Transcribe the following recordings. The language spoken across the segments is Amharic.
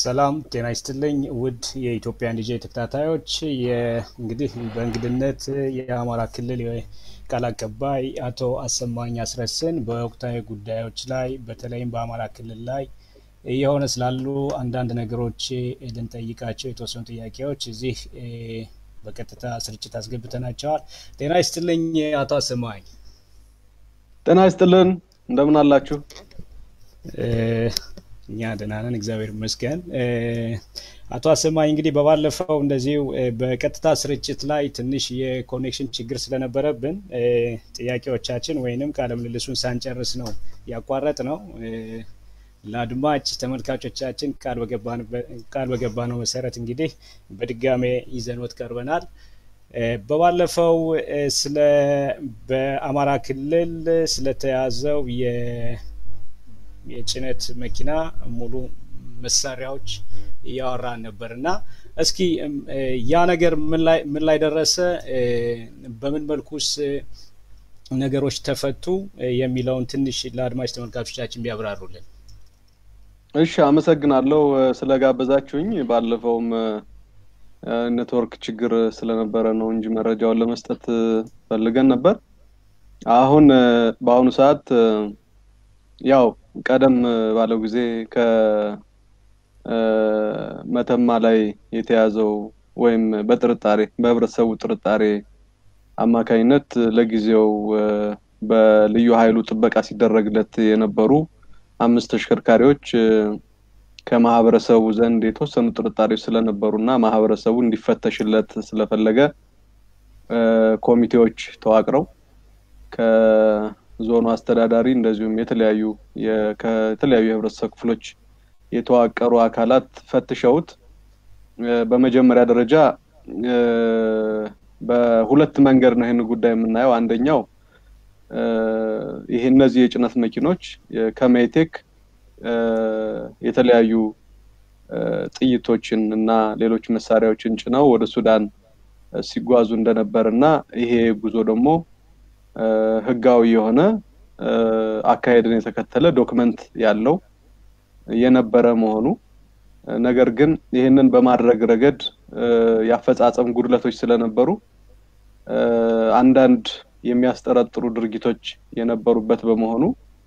ሰላም ጤና ይስጥልኝ ውድ የኢትዮጵያን ዲጄ ተከታታዮች፣ እንግዲህ በእንግድነት የአማራ ክልል ቃል አቀባይ አቶ አሰማኝ አስረስን በወቅታዊ ጉዳዮች ላይ በተለይም በአማራ ክልል ላይ እየሆነ ስላሉ አንዳንድ ነገሮች ልንጠይቃቸው የተወሰኑ ጥያቄዎች እዚህ በቀጥታ ስርጭት አስገብተናቸዋል። ጤና ይስጥልኝ አቶ አሰማኝ። ጤና ይስጥልን፣ እንደምን አላችሁ? እኛ ደህና ነን፣ እግዚአብሔር ይመስገን። አቶ አሰማኝ እንግዲህ በባለፈው እንደዚሁ በቀጥታ ስርጭት ላይ ትንሽ የኮኔክሽን ችግር ስለነበረብን ጥያቄዎቻችን ወይንም ቃለ ምልልሱን ሳንጨርስ ነው ያቋረጥ ነው። ለአድማጭ ተመልካቾቻችን ቃል በገባነው መሰረት እንግዲህ በድጋሜ ይዘንወት ቀርበናል። በባለፈው ስለ በአማራ ክልል ስለተያዘው የጭነት መኪና ሙሉ መሳሪያዎች እያወራን ነበር እና እስኪ ያ ነገር ምን ላይ ደረሰ፣ በምን መልኩስ ነገሮች ተፈቱ የሚለውን ትንሽ ለአድማጭ ተመልካቾቻችን ቢያብራሩልን። እሺ፣ አመሰግናለሁ ስለጋበዛችሁኝ። ባለፈውም ኔትወርክ ችግር ስለነበረ ነው እንጂ መረጃውን ለመስጠት ፈልገን ነበር። አሁን በአሁኑ ሰዓት ያው ቀደም ባለው ጊዜ ከመተማ ላይ የተያዘው ወይም በጥርጣሬ በህብረተሰቡ ጥርጣሬ አማካኝነት ለጊዜው በልዩ ኃይሉ ጥበቃ ሲደረግለት የነበሩ አምስት ተሽከርካሪዎች ከማህበረሰቡ ዘንድ የተወሰኑ ጥርጣሬዎች ስለነበሩ እና ማህበረሰቡ እንዲፈተሽለት ስለፈለገ ኮሚቴዎች ተዋቅረው ከዞኑ አስተዳዳሪ እንደዚሁም የተለያዩ ከተለያዩ የህብረተሰብ ክፍሎች የተዋቀሩ አካላት ፈትሸውት በመጀመሪያ ደረጃ በሁለት መንገድ ነው ይህን ጉዳይ የምናየው። አንደኛው ይህ እነዚህ የጭነት መኪኖች ከሜቴክ የተለያዩ ጥይቶችን እና ሌሎች መሳሪያዎችን ጭነው ወደ ሱዳን ሲጓዙ እንደነበር እና ይሄ ጉዞ ደግሞ ህጋዊ የሆነ አካሄድን የተከተለ ዶክመንት ያለው የነበረ መሆኑ ነገር ግን ይህንን በማድረግ ረገድ የአፈጻጸም ጉድለቶች ስለነበሩ አንዳንድ የሚያስጠረጥሩ ድርጊቶች የነበሩበት በመሆኑ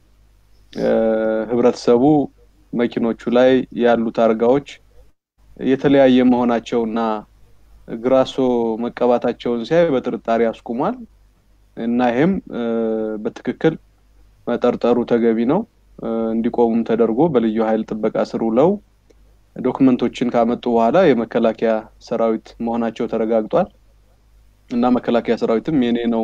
ህብረተሰቡ መኪኖቹ ላይ ያሉ ታርጋዎች የተለያየ መሆናቸውና ግራሶ መቀባታቸውን ሲያይ በጥርጣሬ አስቁሟል እና ይሄም በትክክል መጠርጠሩ ተገቢ ነው። እንዲቆሙም ተደርጎ በልዩ ኃይል ጥበቃ ስር ውለው ዶክመንቶችን ካመጡ በኋላ የመከላከያ ሰራዊት መሆናቸው ተረጋግጧል እና መከላከያ ሰራዊትም የኔ ነው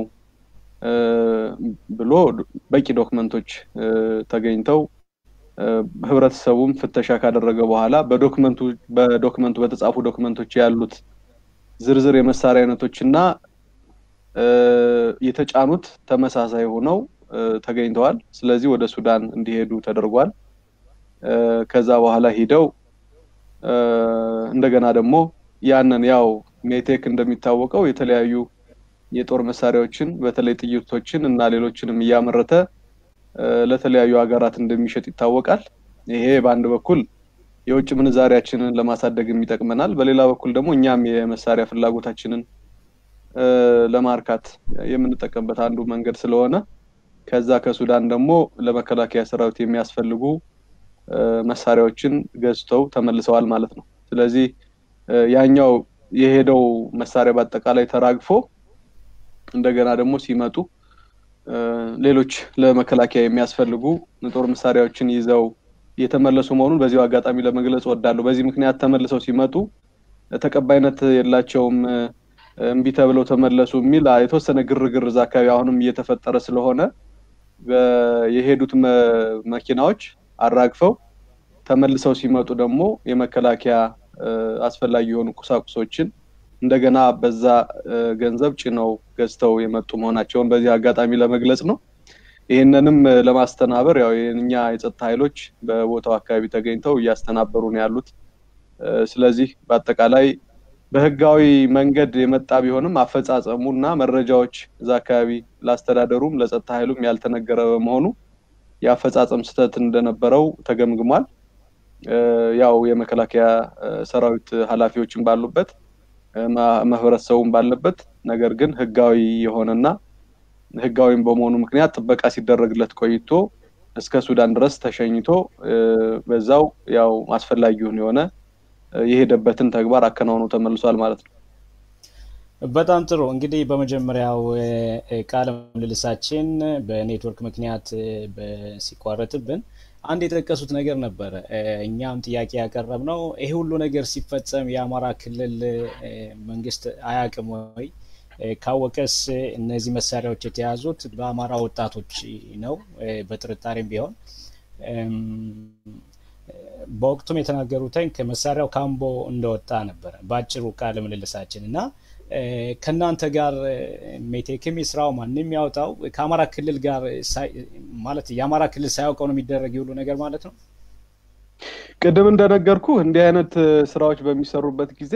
ብሎ በቂ ዶክመንቶች ተገኝተው ህብረተሰቡም ፍተሻ ካደረገ በኋላ በዶክመንቱ በዶክመንቱ በተጻፉ ዶክመንቶች ያሉት ዝርዝር የመሳሪያ አይነቶች እና የተጫኑት ተመሳሳይ ሆነው ተገኝተዋል። ስለዚህ ወደ ሱዳን እንዲሄዱ ተደርጓል። ከዛ በኋላ ሂደው እንደገና ደግሞ ያንን ያው ሜቴክ እንደሚታወቀው የተለያዩ የጦር መሳሪያዎችን በተለይ ጥይቶችን እና ሌሎችንም እያመረተ ለተለያዩ ሀገራት እንደሚሸጥ ይታወቃል። ይሄ በአንድ በኩል የውጭ ምንዛሪያችንን ለማሳደግም ይጠቅመናል። በሌላ በኩል ደግሞ እኛም የመሳሪያ ፍላጎታችንን ለማርካት የምንጠቀምበት አንዱ መንገድ ስለሆነ ከዛ ከሱዳን ደግሞ ለመከላከያ ሰራዊት የሚያስፈልጉ መሳሪያዎችን ገዝተው ተመልሰዋል ማለት ነው። ስለዚህ ያኛው የሄደው መሳሪያ በአጠቃላይ ተራግፎ እንደገና ደግሞ ሲመጡ ሌሎች ለመከላከያ የሚያስፈልጉ ጦር መሳሪያዎችን ይዘው የተመለሱ መሆኑን በዚሁ አጋጣሚ ለመግለጽ እወዳለሁ። በዚህ ምክንያት ተመልሰው ሲመጡ ተቀባይነት የላቸውም፣ እምቢ ተብለው ተመለሱ የሚል የተወሰነ ግርግር እዛ አካባቢ አሁንም እየተፈጠረ ስለሆነ የሄዱት መኪናዎች አራግፈው ተመልሰው ሲመጡ ደግሞ የመከላከያ አስፈላጊ የሆኑ ቁሳቁሶችን እንደገና በዛ ገንዘብ ጭነው ገዝተው የመጡ መሆናቸውን በዚህ አጋጣሚ ለመግለጽ ነው። ይህንንም ለማስተናበር ያው የእኛ የጸጥታ ኃይሎች በቦታው አካባቢ ተገኝተው እያስተናበሩ ነው ያሉት። ስለዚህ በአጠቃላይ በህጋዊ መንገድ የመጣ ቢሆንም አፈጻጸሙ እና መረጃዎች እዛ አካባቢ ላስተዳደሩም ለጸጥታ ኃይሉም ያልተነገረ በመሆኑ የአፈጻጸም ስህተት እንደነበረው ተገምግሟል። ያው የመከላከያ ሰራዊት ኃላፊዎችን ባሉበት ማህበረሰቡን ባለበት ነገር ግን ህጋዊ የሆነና ህጋዊም በመሆኑ ምክንያት ጥበቃ ሲደረግለት ቆይቶ እስከ ሱዳን ድረስ ተሸኝቶ በዛው ያው አስፈላጊውን የሆነ የሄደበትን ተግባር አከናውኖ ተመልሷል ማለት ነው። በጣም ጥሩ እንግዲህ በመጀመሪያው ቃለ ምልልሳችን በኔትወርክ ምክንያት ሲቋረጥብን አንድ የጠቀሱት ነገር ነበረ። እኛም ጥያቄ ያቀረብነው ይሄ ሁሉ ነገር ሲፈጸም የአማራ ክልል መንግስት አያውቅም ወይ? ካወቀስ እነዚህ መሳሪያዎች የተያዙት በአማራ ወጣቶች ነው? በጥርጣሬም ቢሆን በወቅቱም የተናገሩትን ከመሳሪያው ካምቦ እንደወጣ ነበረ በአጭሩ ቃለ ምልልሳችን እና ከእናንተ ጋር ሜቴክም ስራው ማንም ያውጣው ከአማራ ክልል ጋር ማለት የአማራ ክልል ሳያውቀው ነው የሚደረግ የሁሉ ነገር ማለት ነው። ቅድም እንደነገርኩ እንዲህ አይነት ስራዎች በሚሰሩበት ጊዜ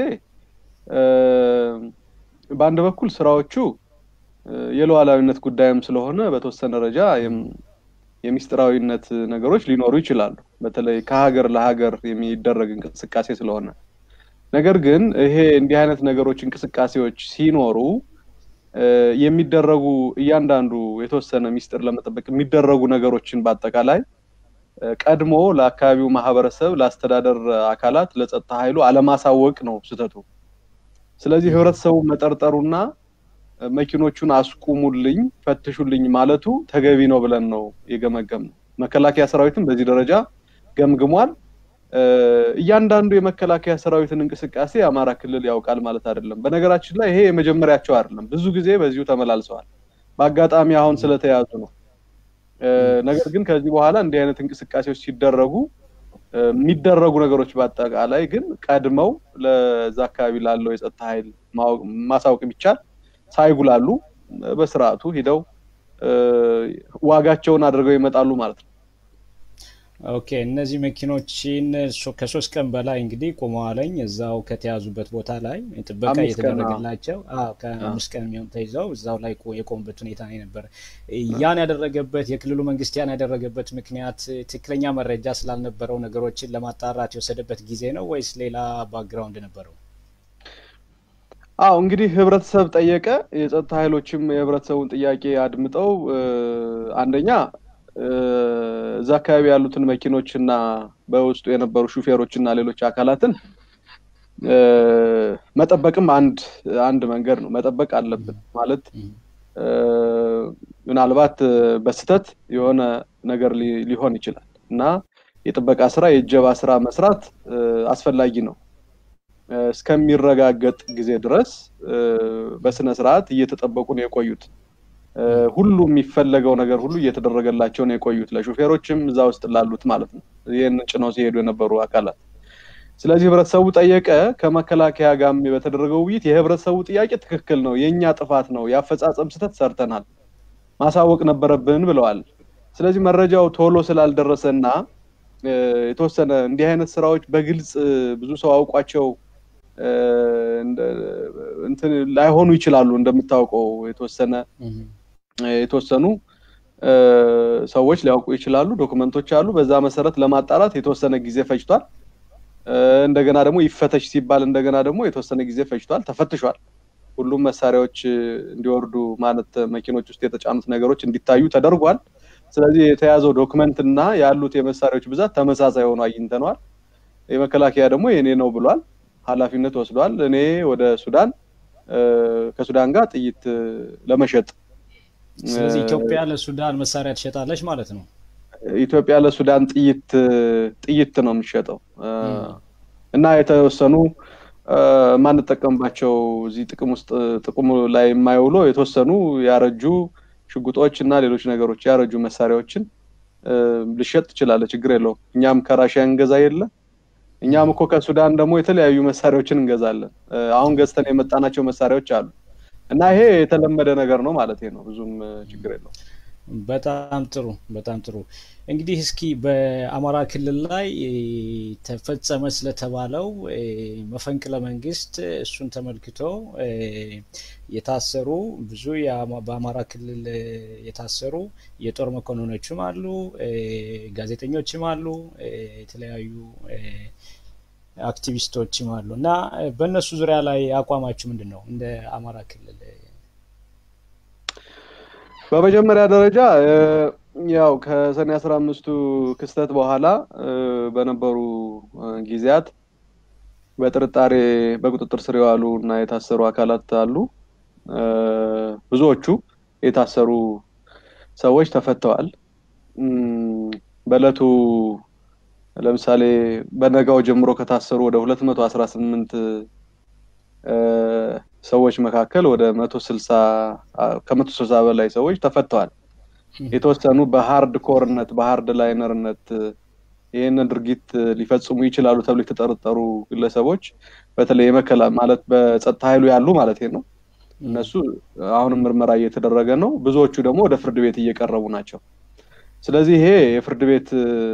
በአንድ በኩል ስራዎቹ የሉዓላዊነት ጉዳይም ስለሆነ በተወሰነ ደረጃ የሚስጥራዊነት ነገሮች ሊኖሩ ይችላሉ። በተለይ ከሀገር ለሀገር የሚደረግ እንቅስቃሴ ስለሆነ ነገር ግን ይሄ እንዲህ አይነት ነገሮች እንቅስቃሴዎች ሲኖሩ የሚደረጉ እያንዳንዱ የተወሰነ ሚስጥር ለመጠበቅ የሚደረጉ ነገሮችን በአጠቃላይ ቀድሞ ለአካባቢው ማህበረሰብ፣ ለአስተዳደር አካላት፣ ለጸጥታ ኃይሉ አለማሳወቅ ነው ስህተቱ። ስለዚህ ህብረተሰቡ መጠርጠሩና መኪኖቹን አስቁሙልኝ፣ ፈትሹልኝ ማለቱ ተገቢ ነው ብለን ነው የገመገም ነው። መከላከያ ሰራዊትም በዚህ ደረጃ ገምግሟል። እያንዳንዱ የመከላከያ ሰራዊትን እንቅስቃሴ የአማራ ክልል ያውቃል ማለት አይደለም። በነገራችን ላይ ይሄ የመጀመሪያቸው አይደለም። ብዙ ጊዜ በዚሁ ተመላልሰዋል። በአጋጣሚ አሁን ስለተያዙ ነው። ነገር ግን ከዚህ በኋላ እንዲህ አይነት እንቅስቃሴዎች ሲደረጉ የሚደረጉ ነገሮች በአጠቃላይ ግን ቀድመው ለዛ አካባቢ ላለው የጸጥታ ኃይል ማሳወቅ ቢቻል ሳይጉላሉ በስርዓቱ ሂደው ዋጋቸውን አድርገው ይመጣሉ ማለት ነው። ኦኬ እነዚህ መኪኖችን ከሶስት ቀን በላይ እንግዲህ ቆመዋለኝ እዛው ከተያዙበት ቦታ ላይ ጥበቃ እየተደረገላቸው ከአምስት ቀን የሚሆን ተይዘው እዛው ላይ የቆሙበት ሁኔታ ነው የነበረ። ያን ያደረገበት የክልሉ መንግስት ያን ያደረገበት ምክንያት ትክክለኛ መረጃ ስላልነበረው ነገሮችን ለማጣራት የወሰደበት ጊዜ ነው ወይስ ሌላ ባክግራውንድ ነበረው? አዎ እንግዲህ ህብረተሰብ ጠየቀ። የጸጥታ ኃይሎችም የህብረተሰቡን ጥያቄ አድምጠው አንደኛ እዛ አካባቢ ያሉትን መኪኖች እና በውስጡ የነበሩ ሹፌሮች እና ሌሎች አካላትን መጠበቅም አንድ አንድ መንገድ ነው። መጠበቅ አለብን ማለት ምናልባት በስተት የሆነ ነገር ሊሆን ይችላል እና የጥበቃ ስራ የእጀባ ስራ መስራት አስፈላጊ ነው። እስከሚረጋገጥ ጊዜ ድረስ በስነ ስርዓት እየተጠበቁ ነው የቆዩት። ሁሉ የሚፈለገው ነገር ሁሉ እየተደረገላቸው ነው የቆዩት ለሹፌሮችም እዛ ውስጥ ላሉት ማለት ነው ይህን ጭነው ሲሄዱ የነበሩ አካላት። ስለዚህ ህብረተሰቡ ጠየቀ። ከመከላከያ ጋር በተደረገው ውይይት የህብረተሰቡ ጥያቄ ትክክል ነው፣ የእኛ ጥፋት ነው፣ የአፈጻጸም ስህተት ሰርተናል፣ ማሳወቅ ነበረብን ብለዋል። ስለዚህ መረጃው ቶሎ ስላልደረሰና የተወሰነ እንዲህ አይነት ስራዎች በግልጽ ብዙ ሰው አውቋቸው እንትን ላይሆኑ ይችላሉ። እንደምታውቀው የተወሰነ የተወሰኑ ሰዎች ሊያውቁ ይችላሉ። ዶክመንቶች አሉ። በዛ መሰረት ለማጣራት የተወሰነ ጊዜ ፈጅቷል። እንደገና ደግሞ ይፈተሽ ሲባል እንደገና ደግሞ የተወሰነ ጊዜ ፈጅቷል። ተፈትሿል። ሁሉም መሳሪያዎች እንዲወርዱ ማለት መኪኖች ውስጥ የተጫኑት ነገሮች እንዲታዩ ተደርጓል። ስለዚህ የተያዘው ዶክመንት እና ያሉት የመሳሪያዎች ብዛት ተመሳሳይ ሆኖ አግኝተነዋል። የመከላከያ ደግሞ የኔ ነው ብሏል። ኃላፊነት ወስዷል። እኔ ወደ ሱዳን ከሱዳን ጋር ጥይት ለመሸጥ ስለዚህ ኢትዮጵያ ለሱዳን መሳሪያ ትሸጣለች ማለት ነው። ኢትዮጵያ ለሱዳን ጥይት ጥይት ነው የሚሸጠው እና የተወሰኑ የማንጠቀምባቸው እዚህ ጥቅም ውስጥ ጥቅሙ ላይ የማይውሉ የተወሰኑ ያረጁ ሽጉጦች እና ሌሎች ነገሮች ያረጁ መሳሪያዎችን ልሸጥ ትችላለህ። ችግር የለውም። እኛም ከራሽያ እንገዛ የለ እኛም እኮ ከሱዳን ደግሞ የተለያዩ መሳሪያዎችን እንገዛለን። አሁን ገዝተን የመጣናቸው መሳሪያዎች አሉ እና ይሄ የተለመደ ነገር ነው ማለት ነው። ብዙም ችግር የለውም። በጣም ጥሩ በጣም ጥሩ። እንግዲህ እስኪ በአማራ ክልል ላይ ተፈጸመ ስለተባለው መፈንቅለ መንግስት እሱን ተመልክቶ የታሰሩ ብዙ በአማራ ክልል የታሰሩ የጦር መኮንኖችም አሉ፣ ጋዜጠኞችም አሉ፣ የተለያዩ አክቲቪስቶችም አሉ እና በእነሱ ዙሪያ ላይ አቋማችሁ ምንድን ነው እንደ አማራ ክልል? በመጀመሪያ ደረጃ ያው ከሰኔ አስራ አምስቱ ክስተት በኋላ በነበሩ ጊዜያት በጥርጣሬ በቁጥጥር ስር የዋሉ እና የታሰሩ አካላት አሉ። ብዙዎቹ የታሰሩ ሰዎች ተፈተዋል። በእለቱ ለምሳሌ በነጋው ጀምሮ ከታሰሩ ወደ ሁለት መቶ አስራ ስምንት ሰዎች መካከል ወደ መቶ ስልሳ ከመቶ ስልሳ በላይ ሰዎች ተፈተዋል። የተወሰኑ በሀርድ ኮርነት በሀርድ ላይነርነት ይህንን ድርጊት ሊፈጽሙ ይችላሉ ተብሎ የተጠረጠሩ ግለሰቦች በተለይ የመከላ ማለት በጸጥታ ኃይሉ ያሉ ማለት ነው። እነሱ አሁንም ምርመራ እየተደረገ ነው። ብዙዎቹ ደግሞ ወደ ፍርድ ቤት እየቀረቡ ናቸው። ስለዚህ ይሄ የፍርድ ቤት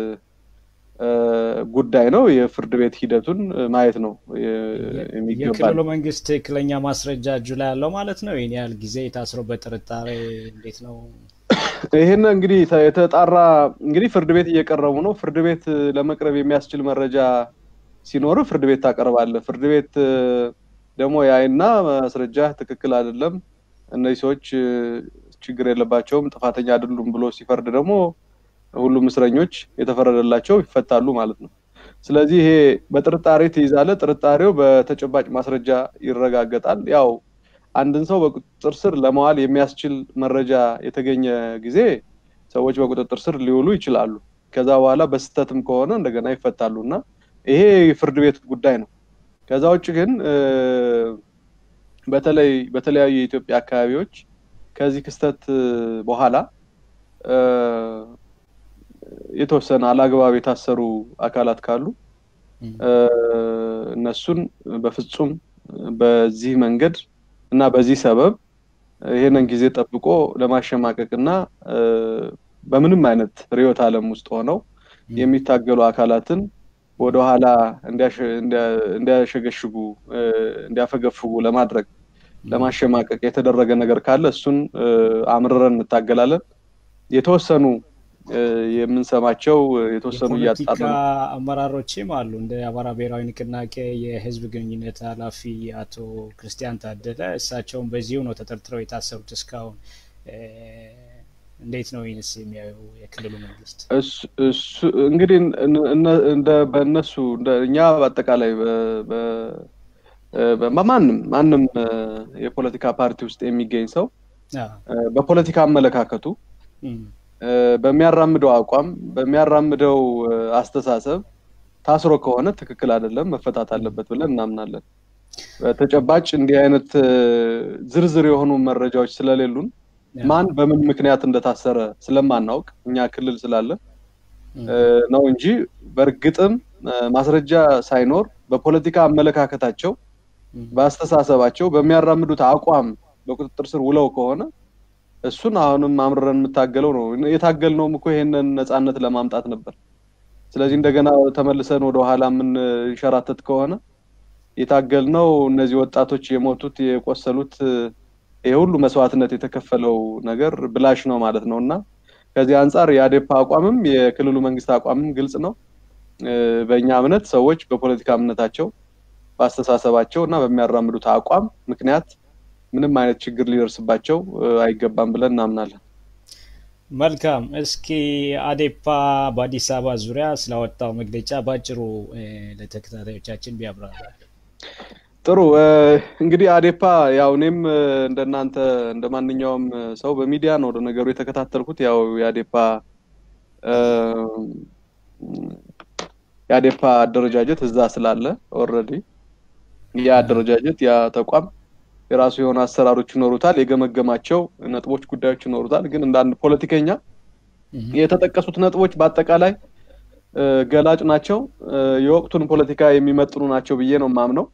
ጉዳይ ነው። የፍርድ ቤት ሂደቱን ማየት ነው የሚገባል። የክልሉ መንግስት ትክክለኛ ማስረጃ እጁ ላይ ያለው ማለት ነው። ይህን ያህል ጊዜ ታስረው በጥርጣሬ እንዴት ነው? ይህን እንግዲህ የተጣራ እንግዲህ ፍርድ ቤት እየቀረቡ ነው። ፍርድ ቤት ለመቅረብ የሚያስችል መረጃ ሲኖር ፍርድ ቤት ታቀርባለህ። ፍርድ ቤት ደግሞ ያይና ማስረጃ ትክክል አይደለም፣ እነዚህ ሰዎች ችግር የለባቸውም፣ ጥፋተኛ አይደሉም ብሎ ሲፈርድ ደግሞ ሁሉም እስረኞች የተፈረደላቸው ይፈታሉ ማለት ነው። ስለዚህ ይሄ በጥርጣሬ ትይዛለህ። ጥርጣሬው በተጨባጭ ማስረጃ ይረጋገጣል። ያው አንድን ሰው በቁጥጥር ስር ለመዋል የሚያስችል መረጃ የተገኘ ጊዜ ሰዎች በቁጥጥር ስር ሊውሉ ይችላሉ። ከዛ በኋላ በስህተትም ከሆነ እንደገና ይፈታሉ እና ይሄ የፍርድ ቤት ጉዳይ ነው። ከዛ ውጭ ግን በተለይ በተለያዩ የኢትዮጵያ አካባቢዎች ከዚህ ክስተት በኋላ የተወሰነ አላግባብ የታሰሩ አካላት ካሉ እነሱን በፍጹም በዚህ መንገድ እና በዚህ ሰበብ ይሄንን ጊዜ ጠብቆ ለማሸማቀቅ እና በምንም አይነት ርዕዮተ ዓለም ውስጥ ሆነው የሚታገሉ አካላትን ወደኋላ እንዲያሸገሽጉ እንዲያፈገፍጉ ለማድረግ ለማሸማቀቅ የተደረገ ነገር ካለ እሱን አምርረን እንታገላለን። የተወሰኑ የምንሰማቸው የተወሰኑ የፖለቲካ አመራሮችም አሉ። እንደ አማራ ብሔራዊ ንቅናቄ የህዝብ ግንኙነት ኃላፊ አቶ ክርስቲያን ታደለ እሳቸውም በዚሁ ነው ተጠርጥረው የታሰሩት እስካሁን። እንዴት ነው ይህንስ የሚያዩ የክልሉ መንግስት? እንግዲህ በእነሱ እኛ በአጠቃላይ በማንም ማንም የፖለቲካ ፓርቲ ውስጥ የሚገኝ ሰው በፖለቲካ አመለካከቱ በሚያራምደው አቋም በሚያራምደው አስተሳሰብ ታስሮ ከሆነ ትክክል አይደለም፣ መፈታት አለበት ብለን እናምናለን። በተጨባጭ እንዲህ አይነት ዝርዝር የሆኑ መረጃዎች ስለሌሉን ማን በምን ምክንያት እንደታሰረ ስለማናውቅ እኛ ክልል ስላለን ነው እንጂ በእርግጥም ማስረጃ ሳይኖር በፖለቲካ አመለካከታቸው፣ በአስተሳሰባቸው፣ በሚያራምዱት አቋም በቁጥጥር ስር ውለው ከሆነ እሱን አሁንም አምርረን የምታገለው ነው። የታገልነውም እኮ ይሄንን ነፃነት ለማምጣት ነበር። ስለዚህ እንደገና ተመልሰን ወደኋላ የምንሸራተት ከሆነ የታገልነው እነዚህ ወጣቶች የሞቱት የቆሰሉት ይሄ ሁሉ መስዋዕትነት የተከፈለው ነገር ብላሽ ነው ማለት ነው እና ከዚህ አንጻር የአዴፓ አቋምም የክልሉ መንግስት አቋምም ግልጽ ነው። በእኛ እምነት ሰዎች በፖለቲካ እምነታቸው፣ በአስተሳሰባቸው እና በሚያራምዱት አቋም ምክንያት ምንም አይነት ችግር ሊደርስባቸው አይገባም ብለን እናምናለን። መልካም። እስኪ አዴፓ በአዲስ አበባ ዙሪያ ስላወጣው መግለጫ በአጭሩ ለተከታታዮቻችን ቢያብራራ። ጥሩ እንግዲህ አዴፓ ያው እኔም እንደናንተ እንደ ማንኛውም ሰው በሚዲያ ነው ነገሩ የተከታተልኩት። ያው የአዴፓ የአዴፓ አደረጃጀት እዛ ስላለ ኦልሬዲ ያ አደረጃጀት ያ ተቋም የራሱ የሆነ አሰራሮች ይኖሩታል፣ የገመገማቸው ነጥቦች፣ ጉዳዮች ይኖሩታል። ግን እንደ አንድ ፖለቲከኛ የተጠቀሱት ነጥቦች በአጠቃላይ ገላጭ ናቸው፣ የወቅቱን ፖለቲካ የሚመጥኑ ናቸው ብዬ ነው የማምነው።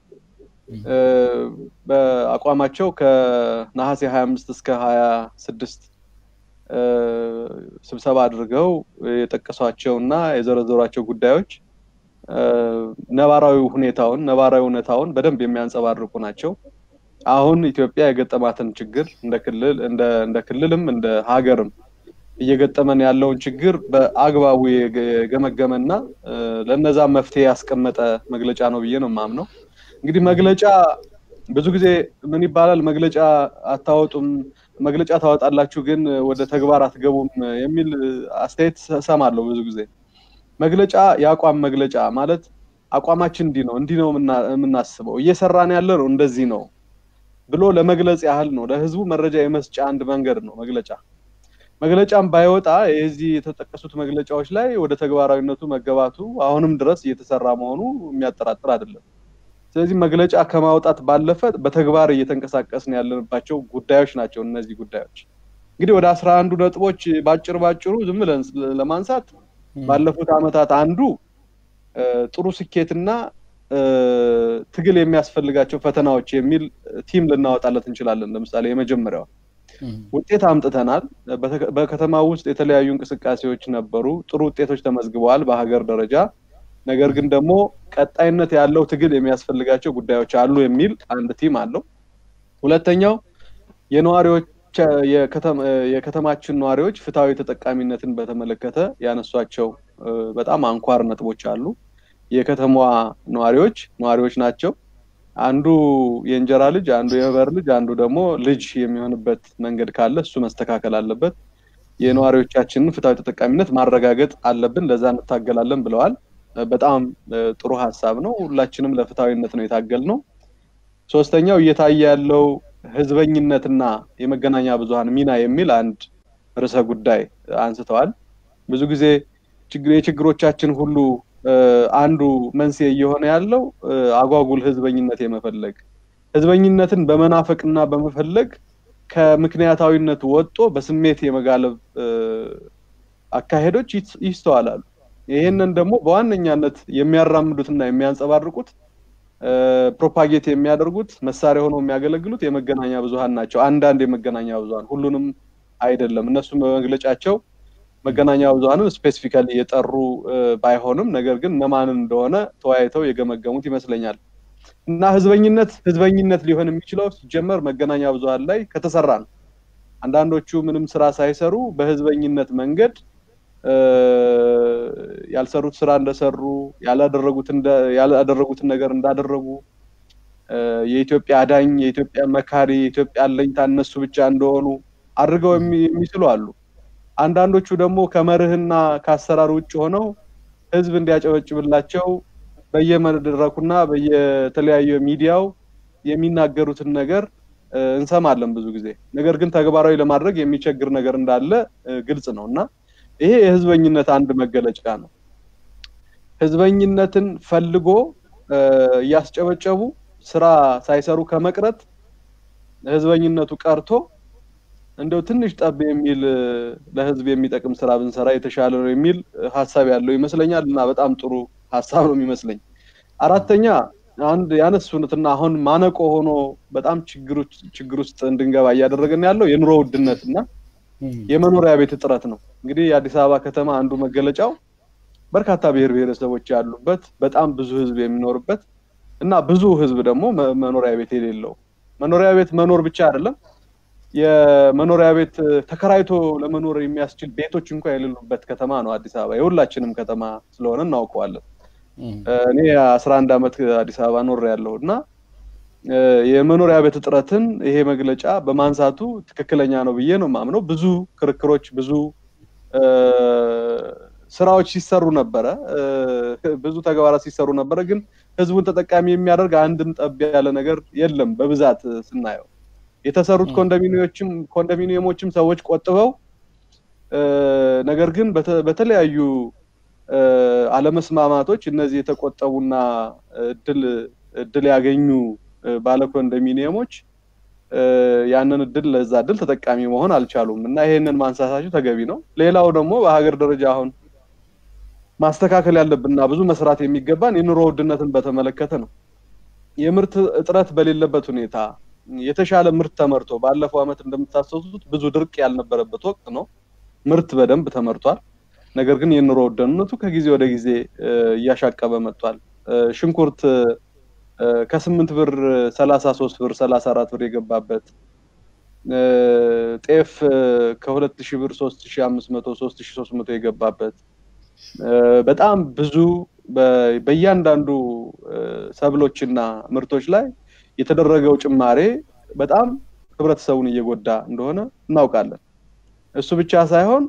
በአቋማቸው ከነሐሴ 25 እስከ 26 ስብሰባ አድርገው የጠቀሷቸውና የዘረዘሯቸው ጉዳዮች ነባራዊ ሁኔታውን ነባራዊ እውነታውን በደንብ የሚያንጸባርቁ ናቸው። አሁን ኢትዮጵያ የገጠማትን ችግር እንደ ክልል እንደ ክልልም እንደ ሀገርም እየገጠመን ያለውን ችግር በአግባቡ የገመገመና ለነዛ መፍትሄ ያስቀመጠ መግለጫ ነው ብዬ ነው የማምነው። እንግዲህ መግለጫ ብዙ ጊዜ ምን ይባላል፣ መግለጫ አታወጡም፣ መግለጫ ታወጣላችሁ ግን ወደ ተግባር አትገቡም የሚል አስተያየት እሰማለሁ ብዙ ጊዜ። መግለጫ የአቋም መግለጫ ማለት አቋማችን እንዲህ ነው እንዲህ ነው የምናስበው እየሰራን ያለ ነው እንደዚህ ነው ብሎ ለመግለጽ ያህል ነው። ለህዝቡ መረጃ የመስጫ አንድ መንገድ ነው መግለጫ። መግለጫም ባይወጣ የዚህ የተጠቀሱት መግለጫዎች ላይ ወደ ተግባራዊነቱ መገባቱ አሁንም ድረስ እየተሰራ መሆኑ የሚያጠራጥር አይደለም። ስለዚህ መግለጫ ከማውጣት ባለፈ በተግባር እየተንቀሳቀስን ያለንባቸው ጉዳዮች ናቸው። እነዚህ ጉዳዮች እንግዲህ ወደ አስራ አንዱ ነጥቦች ባጭር ባጭሩ ዝም ብለን ለማንሳት ባለፉት ዓመታት አንዱ ጥሩ ስኬትና ትግል የሚያስፈልጋቸው ፈተናዎች የሚል ቲም ልናወጣለት እንችላለን። ለምሳሌ የመጀመሪያው ውጤት አምጥተናል። በከተማ ውስጥ የተለያዩ እንቅስቃሴዎች ነበሩ። ጥሩ ውጤቶች ተመዝግበዋል በሀገር ደረጃ። ነገር ግን ደግሞ ቀጣይነት ያለው ትግል የሚያስፈልጋቸው ጉዳዮች አሉ የሚል አንድ ቲም አለው። ሁለተኛው የነዋሪዎች የከተማችን ነዋሪዎች ፍትሐዊ ተጠቃሚነትን በተመለከተ ያነሷቸው በጣም አንኳር ነጥቦች አሉ። የከተማዋ ነዋሪዎች ነዋሪዎች ናቸው። አንዱ የእንጀራ ልጅ፣ አንዱ የህበር ልጅ፣ አንዱ ደግሞ ልጅ የሚሆንበት መንገድ ካለ እሱ መስተካከል አለበት። የነዋሪዎቻችንን ፍትሐዊ ተጠቃሚነት ማረጋገጥ አለብን፣ ለዛ እንታገላለን ብለዋል። በጣም ጥሩ ሀሳብ ነው። ሁላችንም ለፍትሐዊነት ነው የታገል ነው። ሶስተኛው እየታየ ያለው ህዝበኝነትና የመገናኛ ብዙኃን ሚና የሚል አንድ ርዕሰ ጉዳይ አንስተዋል። ብዙ ጊዜ የችግሮቻችን ሁሉ አንዱ መንስኤ እየሆነ ያለው አጓጉል ህዝበኝነት የመፈለግ ህዝበኝነትን በመናፈቅና በመፈለግ ከምክንያታዊነት ወጥቶ በስሜት የመጋለብ አካሄዶች ይስተዋላሉ። ይህንን ደግሞ በዋነኛነት የሚያራምዱትና የሚያንጸባርቁት ፕሮፓጌት የሚያደርጉት መሳሪያ ሆነው የሚያገለግሉት የመገናኛ ብዙኃን ናቸው። አንዳንድ የመገናኛ ብዙኃን ሁሉንም አይደለም። እነሱም በመግለጫቸው መገናኛ ብዙኃንን ስፔሲፊካሊ የጠሩ ባይሆንም ነገር ግን እነማንን እንደሆነ ተወያይተው የገመገሙት ይመስለኛል። እና ህዝበኝነት ህዝበኝነት ሊሆን የሚችለው ሲጀመር መገናኛ ብዙኃን ላይ ከተሰራ ነው። አንዳንዶቹ ምንም ስራ ሳይሰሩ በህዝበኝነት መንገድ ያልሰሩት ስራ እንደሰሩ ያላደረጉትን ነገር እንዳደረጉ የኢትዮጵያ አዳኝ፣ የኢትዮጵያ መካሪ፣ የኢትዮጵያ አለኝታ እነሱ ብቻ እንደሆኑ አድርገው የሚስሉ አሉ። አንዳንዶቹ ደግሞ ከመርህና ከአሰራር ውጭ ሆነው ህዝብ እንዲያጨበጭብላቸው በየመድረኩና በየተለያዩ ሚዲያው የሚናገሩትን ነገር እንሰማለን ብዙ ጊዜ። ነገር ግን ተግባራዊ ለማድረግ የሚቸግር ነገር እንዳለ ግልጽ ነው እና ይሄ የህዝበኝነት አንድ መገለጫ ነው። ህዝበኝነትን ፈልጎ እያስጨበጨቡ ስራ ሳይሰሩ ከመቅረት ህዝበኝነቱ ቀርቶ እንደው ትንሽ ጠብ የሚል ለህዝብ የሚጠቅም ስራ ብንሰራ የተሻለ ነው የሚል ሀሳብ ያለው ይመስለኛል እና በጣም ጥሩ ሀሳብ ነው የሚመስለኝ። አራተኛ አንድ ያነሱትና አሁን ማነቆ ሆኖ በጣም ችግር ውስጥ እንድንገባ እያደረገን ያለው የኑሮ ውድነት እና የመኖሪያ ቤት እጥረት ነው። እንግዲህ የአዲስ አበባ ከተማ አንዱ መገለጫው በርካታ ብሔር ብሔረሰቦች ያሉበት በጣም ብዙ ህዝብ የሚኖርበት እና ብዙ ህዝብ ደግሞ መኖሪያ ቤት የሌለው መኖሪያ ቤት መኖር ብቻ አይደለም የመኖሪያ ቤት ተከራይቶ ለመኖር የሚያስችል ቤቶች እንኳን የሌሉበት ከተማ ነው አዲስ አበባ። የሁላችንም ከተማ ስለሆነ እናውቀዋለን። እኔ አስራ አንድ ዓመት አዲስ አበባ ኖር ያለው እና የመኖሪያ ቤት እጥረትን ይሄ መግለጫ በማንሳቱ ትክክለኛ ነው ብዬ ነው የማምነው። ብዙ ክርክሮች፣ ብዙ ስራዎች ሲሰሩ ነበረ፣ ብዙ ተግባራት ሲሰሩ ነበረ። ግን ህዝቡን ተጠቃሚ የሚያደርግ አንድም ጠብ ያለ ነገር የለም በብዛት ስናየው የተሰሩት ኮንዶሚኒየሞችም ኮንዶሚኒየሞችም ሰዎች ቆጥበው ነገር ግን በተለያዩ አለመስማማቶች እነዚህ የተቆጠቡና እድል እድል ያገኙ ባለ ኮንዶሚኒየሞች ያንን እድል ለዛ እድል ተጠቃሚ መሆን አልቻሉም እና ይሄንን ማንሳታቸው ተገቢ ነው። ሌላው ደግሞ በሀገር ደረጃ አሁን ማስተካከል ያለብንና ብዙ መስራት የሚገባን የኑሮ ውድነትን በተመለከተ ነው። የምርት እጥረት በሌለበት ሁኔታ የተሻለ ምርት ተመርቶ ባለፈው ዓመት እንደምታስታውሱት ብዙ ድርቅ ያልነበረበት ወቅት ነው። ምርት በደንብ ተመርቷል። ነገር ግን የኑሮ ውድነቱ ከጊዜ ወደ ጊዜ እያሻቀበ መጥቷል። ሽንኩርት ከስምንት ብር ሰላሳ ሶስት ብር ሰላሳ አራት ብር የገባበት ጤፍ ከሁለት ሺህ ብር ሶስት ሺህ አምስት መቶ ሶስት ሺህ ሶስት መቶ የገባበት በጣም ብዙ በእያንዳንዱ ሰብሎችና ምርቶች ላይ የተደረገው ጭማሬ በጣም ህብረተሰቡን እየጎዳ እንደሆነ እናውቃለን። እሱ ብቻ ሳይሆን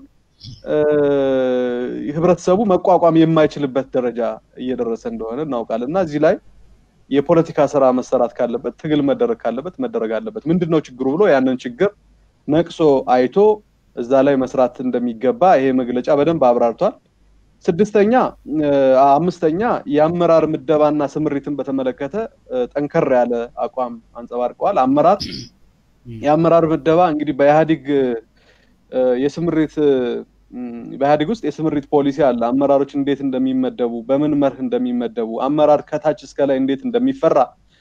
ህብረተሰቡ መቋቋም የማይችልበት ደረጃ እየደረሰ እንደሆነ እናውቃለን እና እዚህ ላይ የፖለቲካ ስራ መሰራት ካለበት ትግል መደረግ ካለበት መደረግ አለበት። ምንድን ነው ችግሩ ብሎ ያንን ችግር ነቅሶ አይቶ እዛ ላይ መስራት እንደሚገባ ይሄ መግለጫ በደንብ አብራርቷል። ስድስተኛ አምስተኛ የአመራር ምደባና ስምሪትን በተመለከተ ጠንከር ያለ አቋም አንጸባርቀዋል። አመራር የአመራር ምደባ እንግዲህ በኢህአዲግ የስምሪት በኢህአዲግ ውስጥ የስምሪት ፖሊሲ አለ። አመራሮች እንዴት እንደሚመደቡ፣ በምን መርህ እንደሚመደቡ፣ አመራር ከታች እስከ ላይ እንዴት እንደሚፈራ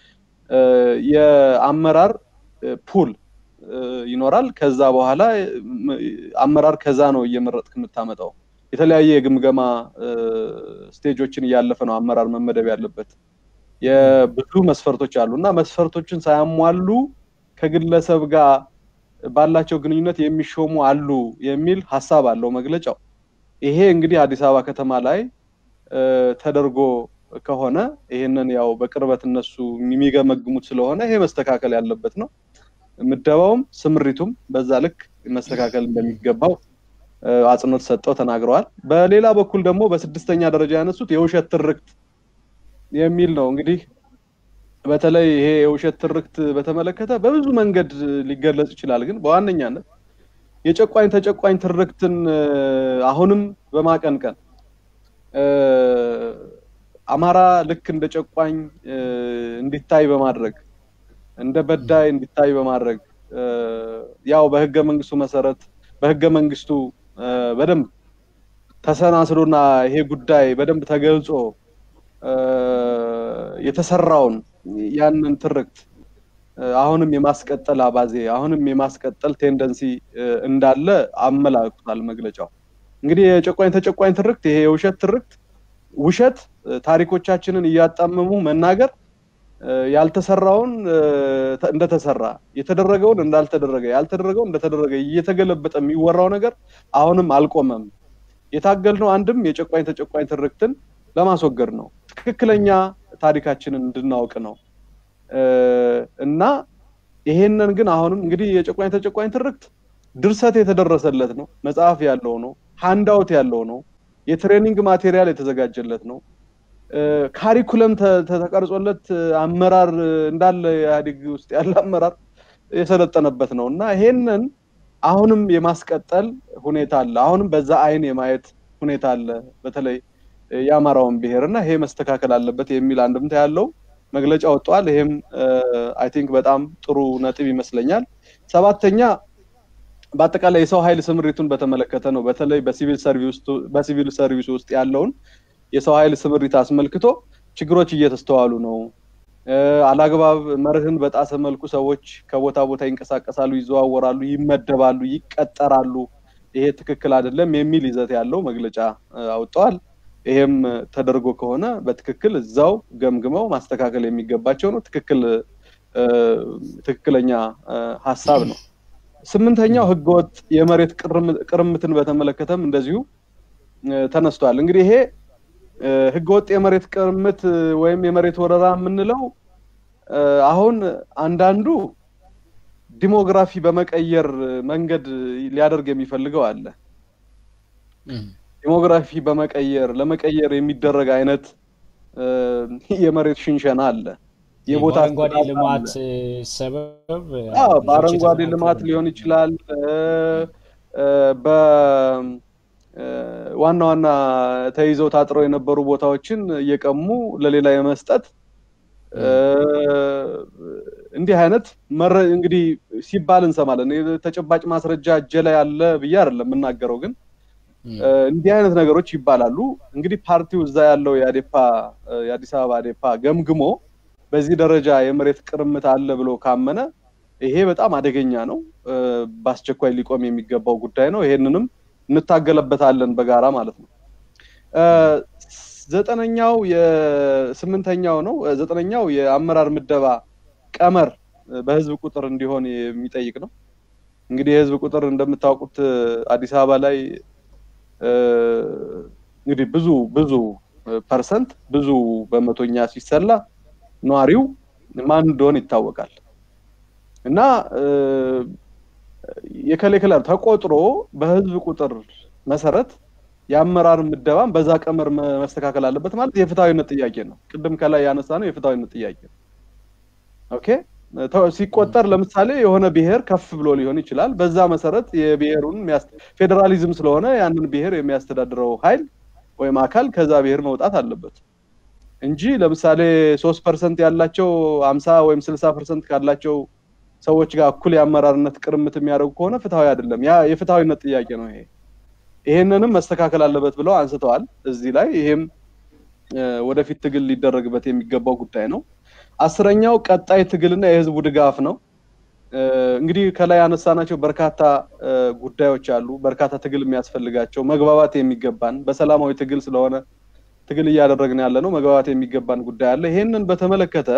የአመራር ፑል ይኖራል። ከዛ በኋላ አመራር ከዛ ነው እየመረጥክ የምታመጣው። የተለያየ የግምገማ ስቴጆችን እያለፈ ነው አመራር መመደብ ያለበት። የብዙ መስፈርቶች አሉ እና መስፈርቶችን ሳያሟሉ ከግለሰብ ጋር ባላቸው ግንኙነት የሚሾሙ አሉ የሚል ሀሳብ አለው መግለጫው። ይሄ እንግዲህ አዲስ አበባ ከተማ ላይ ተደርጎ ከሆነ ይሄንን ያው በቅርበት እነሱ የሚገመግሙት ስለሆነ ይሄ መስተካከል ያለበት ነው። ምደባውም ስምሪቱም በዛ ልክ መስተካከል እንደሚገባው አጽንኦት ሰጠው ተናግረዋል። በሌላ በኩል ደግሞ በስድስተኛ ደረጃ ያነሱት የውሸት ትርክት የሚል ነው። እንግዲህ በተለይ ይሄ የውሸት ትርክት በተመለከተ በብዙ መንገድ ሊገለጽ ይችላል። ግን በዋነኛነት የጨቋኝ ተጨቋኝ ትርክትን አሁንም በማቀንቀን አማራ ልክ እንደ ጨቋኝ እንዲታይ በማድረግ እንደ በዳይ እንዲታይ በማድረግ ያው በህገ መንግስቱ መሰረት በህገ መንግስቱ በደንብ ተሰናስሎና ይሄ ጉዳይ በደንብ ተገልጾ የተሰራውን ያንን ትርክት አሁንም የማስቀጠል አባዜ አሁንም የማስቀጠል ቴንደንሲ እንዳለ አመላክቷል መግለጫው። እንግዲህ የጨቋኝ ተጨቋኝ ትርክት ይሄ የውሸት ትርክት ውሸት ታሪኮቻችንን እያጣመሙ መናገር ያልተሰራውን እንደተሰራ የተደረገውን እንዳልተደረገ ያልተደረገው እንደተደረገ እየተገለበጠ የሚወራው ነገር አሁንም አልቆመም። የታገልነው አንድም የጨቋኝ ተጨቋኝ ትርክትን ለማስወገድ ነው። ትክክለኛ ታሪካችንን እንድናውቅ ነው እና ይሄንን ግን አሁንም እንግዲህ የጨቋኝ ተጨቋኝ ትርክት ድርሰት የተደረሰለት ነው። መጽሐፍ ያለው ነው። ሃንዳውት ያለው ነው። የትሬኒንግ ማቴሪያል የተዘጋጀለት ነው። ካሪኩለም ተቀርጾለት አመራር እንዳለ ኢህአዴግ ውስጥ ያለ አመራር የሰለጠነበት ነው እና ይሄንን አሁንም የማስቀጠል ሁኔታ አለ። አሁንም በዛ አይን የማየት ሁኔታ አለ። በተለይ የአማራውን ብሔር እና ይሄ መስተካከል አለበት የሚል አንድምታ ያለው መግለጫ ወጥቷል። ይሄም አይ ቲንክ በጣም ጥሩ ነጥብ ይመስለኛል። ሰባተኛ በአጠቃላይ የሰው ኃይል ስምሪቱን በተመለከተ ነው። በተለይ በሲቪል ሰርቪስ ውስጥ ያለውን የሰው ኃይል ስምሪት አስመልክቶ ችግሮች እየተስተዋሉ ነው። አላግባብ መርህን በጣሰ መልኩ ሰዎች ከቦታ ቦታ ይንቀሳቀሳሉ፣ ይዘዋወራሉ፣ ይመደባሉ፣ ይቀጠራሉ። ይሄ ትክክል አይደለም የሚል ይዘት ያለው መግለጫ አውጥተዋል። ይሄም ተደርጎ ከሆነ በትክክል እዛው ገምግመው ማስተካከል የሚገባቸው ነው። ትክክል ትክክለኛ ሀሳብ ነው። ስምንተኛው ህገወጥ የመሬት ቅርምትን በተመለከተም እንደዚሁ ተነስቷል። እንግዲህ ይሄ ህገወጥ የመሬት ቅርምት ወይም የመሬት ወረራ የምንለው አሁን አንዳንዱ ዲሞግራፊ በመቀየር መንገድ ሊያደርግ የሚፈልገው አለ። ዲሞግራፊ በመቀየር ለመቀየር የሚደረግ አይነት የመሬት ሽንሸና አለ። የቦታ አረንጓዴ ልማት ሰበብ በአረንጓዴ ልማት ሊሆን ይችላል። በዋና ዋና ተይዘው ታጥረው የነበሩ ቦታዎችን እየቀሙ ለሌላ የመስጠት እንዲህ አይነት እንግዲህ ሲባል እንሰማለን። ተጨባጭ ማስረጃ እጄ ላይ አለ ብዬ አይደለም የምናገረው፣ ግን እንዲህ አይነት ነገሮች ይባላሉ። እንግዲህ ፓርቲው እዛ ያለው የአዴፓ የአዲስ አበባ አዴፓ ገምግሞ በዚህ ደረጃ የመሬት ቅርምት አለ ብሎ ካመነ ይሄ በጣም አደገኛ ነው። በአስቸኳይ ሊቆም የሚገባው ጉዳይ ነው። ይሄንንም እንታገለበታለን በጋራ ማለት ነው። ዘጠነኛው የስምንተኛው ነው ዘጠነኛው የአመራር ምደባ ቀመር በህዝብ ቁጥር እንዲሆን የሚጠይቅ ነው። እንግዲህ የህዝብ ቁጥር እንደምታውቁት አዲስ አበባ ላይ እንግዲህ ብዙ ብዙ ፐርሰንት ብዙ በመቶኛ ሲሰላ ነዋሪው ማን እንደሆነ ይታወቃል። እና የከሌ ክለር ተቆጥሮ በህዝብ ቁጥር መሰረት የአመራር ምደባም በዛ ቀመር መስተካከል አለበት ማለት የፍትሐዊነት ጥያቄ ነው። ቅድም ከላይ ያነሳ ነው የፍትሐዊነት ጥያቄ ነው። ኦኬ ሲቆጠር ለምሳሌ የሆነ ብሔር ከፍ ብሎ ሊሆን ይችላል። በዛ መሰረት የብሔሩን ፌዴራሊዝም ስለሆነ ያንን ብሔር የሚያስተዳድረው ኃይል ወይም አካል ከዛ ብሔር መውጣት አለበት እንጂ ለምሳሌ ሶስት ፐርሰንት ያላቸው አምሳ ወይም ስልሳ ፐርሰንት ካላቸው ሰዎች ጋር እኩል የአመራርነት ቅርምት የሚያደርጉ ከሆነ ፍትሐዊ አይደለም። ያ የፍትሐዊነት ጥያቄ ነው። ይሄ ይሄንንም መስተካከል አለበት ብለው አንስተዋል እዚህ ላይ። ይሄም ወደፊት ትግል ሊደረግበት የሚገባው ጉዳይ ነው። አስረኛው ቀጣይ ትግልና የህዝቡ ድጋፍ ነው። እንግዲህ ከላይ ያነሳናቸው በርካታ ጉዳዮች አሉ። በርካታ ትግል የሚያስፈልጋቸው መግባባት የሚገባን በሰላማዊ ትግል ስለሆነ ትግል እያደረግን ያለ ነው። መግባባት የሚገባን ጉዳይ አለ። ይሄንን በተመለከተ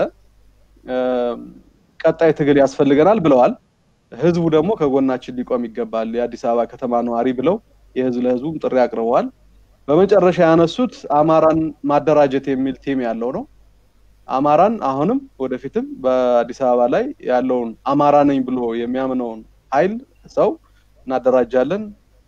ቀጣይ ትግል ያስፈልገናል ብለዋል። ህዝቡ ደግሞ ከጎናችን ሊቆም ይገባል የአዲስ አበባ ከተማ ነዋሪ ብለው የህዝብ ለህዝቡም ጥሪ አቅርበዋል። በመጨረሻ ያነሱት አማራን ማደራጀት የሚል ቲም ያለው ነው። አማራን አሁንም ወደፊትም በአዲስ አበባ ላይ ያለውን አማራ ነኝ ብሎ የሚያምነውን ኃይል ሰው እናደራጃለን፣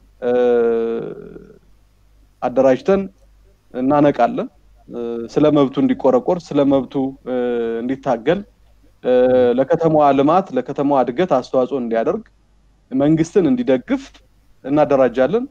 አደራጅተን እናነቃለን። ስለ መብቱ እንዲቆረቆር፣ ስለ መብቱ እንዲታገል፣ ለከተማዋ ልማት፣ ለከተማዋ እድገት አስተዋጽኦ እንዲያደርግ፣ መንግስትን እንዲደግፍ እናደራጃለን፣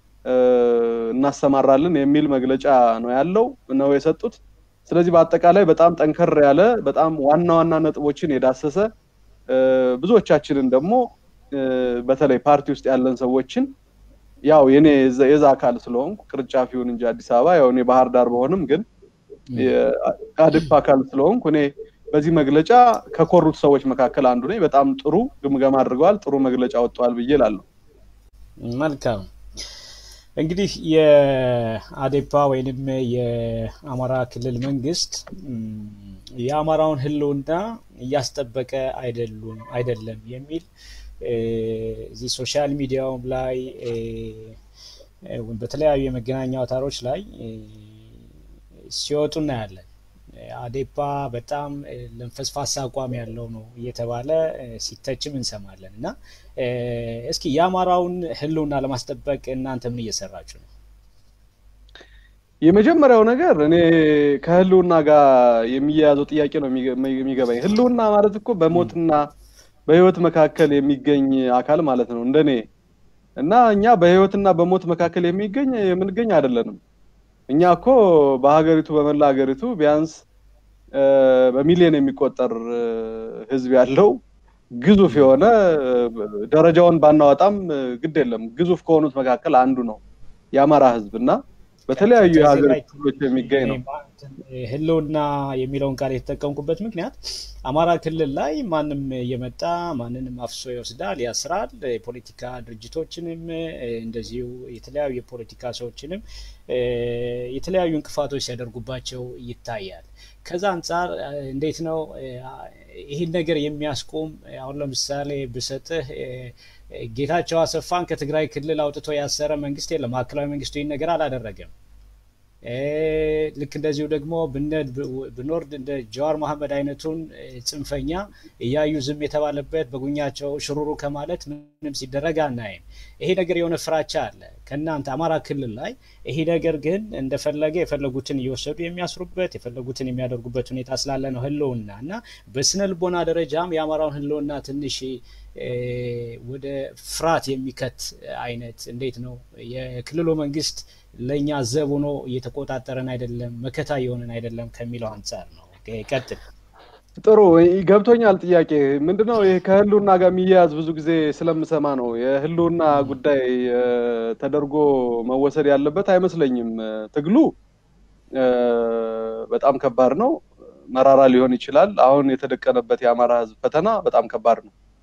እናሰማራለን የሚል መግለጫ ነው ያለው ነው የሰጡት። ስለዚህ በአጠቃላይ በጣም ጠንከር ያለ በጣም ዋና ዋና ነጥቦችን የዳሰሰ ብዙዎቻችንን ደግሞ በተለይ ፓርቲ ውስጥ ያለን ሰዎችን ያው የኔ የዛ አካል ስለሆንኩ ቅርንጫፍ ይሁን እንጂ አዲስ አበባ ያው እኔ ባህር ዳር በሆንም ግን የአድፕ አካል ስለሆንኩ እኔ በዚህ መግለጫ ከኮሩት ሰዎች መካከል አንዱ ነኝ። በጣም ጥሩ ግምገማ አድርገዋል፣ ጥሩ መግለጫ ወጥተዋል ብዬ እላለሁ። መልካም እንግዲህ የአዴፓ ወይንም የአማራ ክልል መንግስት የአማራውን ሕልውና እያስጠበቀ አይደሉም አይደለም የሚል እዚህ ሶሻል ሚዲያውም ላይ በተለያዩ የመገናኛ አውታሮች ላይ ሲወጡ እናያለን። አዴፓ በጣም ለንፈስፋሳ አቋም ያለው ነው እየተባለ ሲተችም እንሰማለን። እና እስኪ የአማራውን ህልውና ለማስጠበቅ እናንተ ምን እየሰራችሁ ነው? የመጀመሪያው ነገር እኔ ከህልውና ጋር የሚያያዘው ጥያቄ ነው የሚገባኝ። ህልውና ማለት እኮ በሞትና በህይወት መካከል የሚገኝ አካል ማለት ነው እንደኔ እና እኛ በህይወትና በሞት መካከል የሚገኝ የምንገኝ አይደለንም። እኛ እኮ በሀገሪቱ በመላ ሀገሪቱ ቢያንስ በሚሊዮን የሚቆጠር ህዝብ ያለው ግዙፍ የሆነ ደረጃውን ባናወጣም ግድ የለም ግዙፍ ከሆኑት መካከል አንዱ ነው የአማራ ህዝብ እና በተለያዩ የሀገር ክፍሎች የሚገኝ ነው። ህልውና የሚለውን ቃል የተጠቀምኩበት ምክንያት አማራ ክልል ላይ ማንም እየመጣ ማንንም አፍሶ ይወስዳል፣ ያስራል። የፖለቲካ ድርጅቶችንም እንደዚሁ የተለያዩ የፖለቲካ ሰዎችንም የተለያዩ እንቅፋቶች ሲያደርጉባቸው ይታያል። ከዛ አንጻር እንዴት ነው ይህን ነገር የሚያስቆም? አሁን ለምሳሌ ብሰጥህ ጌታቸው አሰፋን ከትግራይ ክልል አውጥቶ ያሰረ መንግስት የለም። ማዕከላዊ መንግስቱ ይህን ነገር አላደረገም። ልክ እንደዚሁ ደግሞ ብንወርድ እንደ ጀዋር መሐመድ አይነቱን ጽንፈኛ እያዩ ዝም የተባለበት በጉኛቸው ሽሩሩ ከማለት ምንም ሲደረግ አናይም። ይሄ ነገር የሆነ ፍራቻ አለ ከእናንተ አማራ ክልል ላይ። ይሄ ነገር ግን እንደፈለገ የፈለጉትን እየወሰዱ የሚያስሩበት የፈለጉትን የሚያደርጉበት ሁኔታ ስላለ ነው ህልውና እና በስነ ልቦና ደረጃም የአማራውን ህልውና ትንሽ ወደ ፍርሃት የሚከት አይነት እንዴት ነው የክልሉ መንግስት ለእኛ ዘብ ሆኖ እየተቆጣጠረን አይደለም፣ መከታ የሆነን አይደለም ከሚለው አንጻር ነው። ቀጥል። ጥሩ ገብቶኛል። ጥያቄ ምንድነው? ይህ ከህልውና ጋር የሚያያዝ ብዙ ጊዜ ስለምሰማ ነው። የህልውና ጉዳይ ተደርጎ መወሰድ ያለበት አይመስለኝም። ትግሉ በጣም ከባድ ነው፣ መራራ ሊሆን ይችላል። አሁን የተደቀነበት የአማራ ህዝብ ፈተና በጣም ከባድ ነው።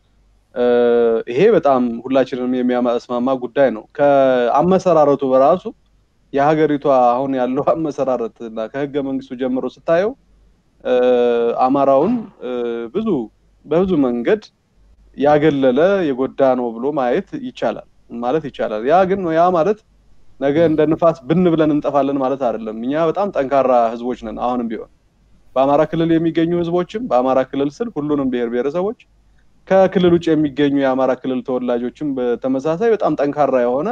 ይሄ በጣም ሁላችንም የሚያስማማ ጉዳይ ነው። ከአመሰራረቱ በራሱ የሀገሪቷ አሁን ያለው አመሰራረት እና ከህገ መንግስቱ ጀምሮ ስታየው አማራውን ብዙ በብዙ መንገድ ያገለለ የጎዳ ነው ብሎ ማየት ይቻላል ማለት ይቻላል። ያ ግን ያ ማለት ነገ እንደ ንፋስ ብን ብለን እንጠፋለን ማለት አይደለም። እኛ በጣም ጠንካራ ህዝቦች ነን። አሁንም ቢሆን በአማራ ክልል የሚገኙ ህዝቦችም በአማራ ክልል ስል ሁሉንም ብሔር ብሔረሰቦች ከክልል ውጭ የሚገኙ የአማራ ክልል ተወላጆችም በተመሳሳይ በጣም ጠንካራ የሆነ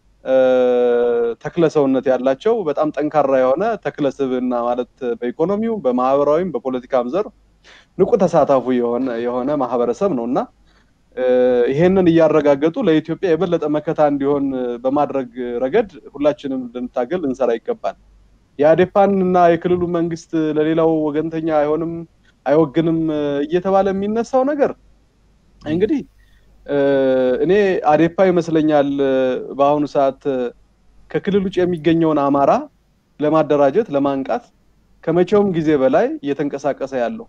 ተክለ ሰውነት ያላቸው በጣም ጠንካራ የሆነ ተክለ ስብዕና ማለት በኢኮኖሚው በማህበራዊም በፖለቲካም ዘርፍ ንቁ ተሳታፉ የሆነ የሆነ ማህበረሰብ ነው እና ይሄንን እያረጋገጡ ለኢትዮጵያ የበለጠ መከታ እንዲሆን በማድረግ ረገድ ሁላችንም ልንታገል ልንሰራ ይገባል። የአዴፓን እና የክልሉ መንግስት ለሌላው ወገንተኛ አይሆንም አይወግንም እየተባለ የሚነሳው ነገር እንግዲህ እኔ አዴፓ ይመስለኛል በአሁኑ ሰዓት ከክልል ውጭ የሚገኘውን አማራ ለማደራጀት ለማንቃት ከመቼውም ጊዜ በላይ እየተንቀሳቀሰ ያለው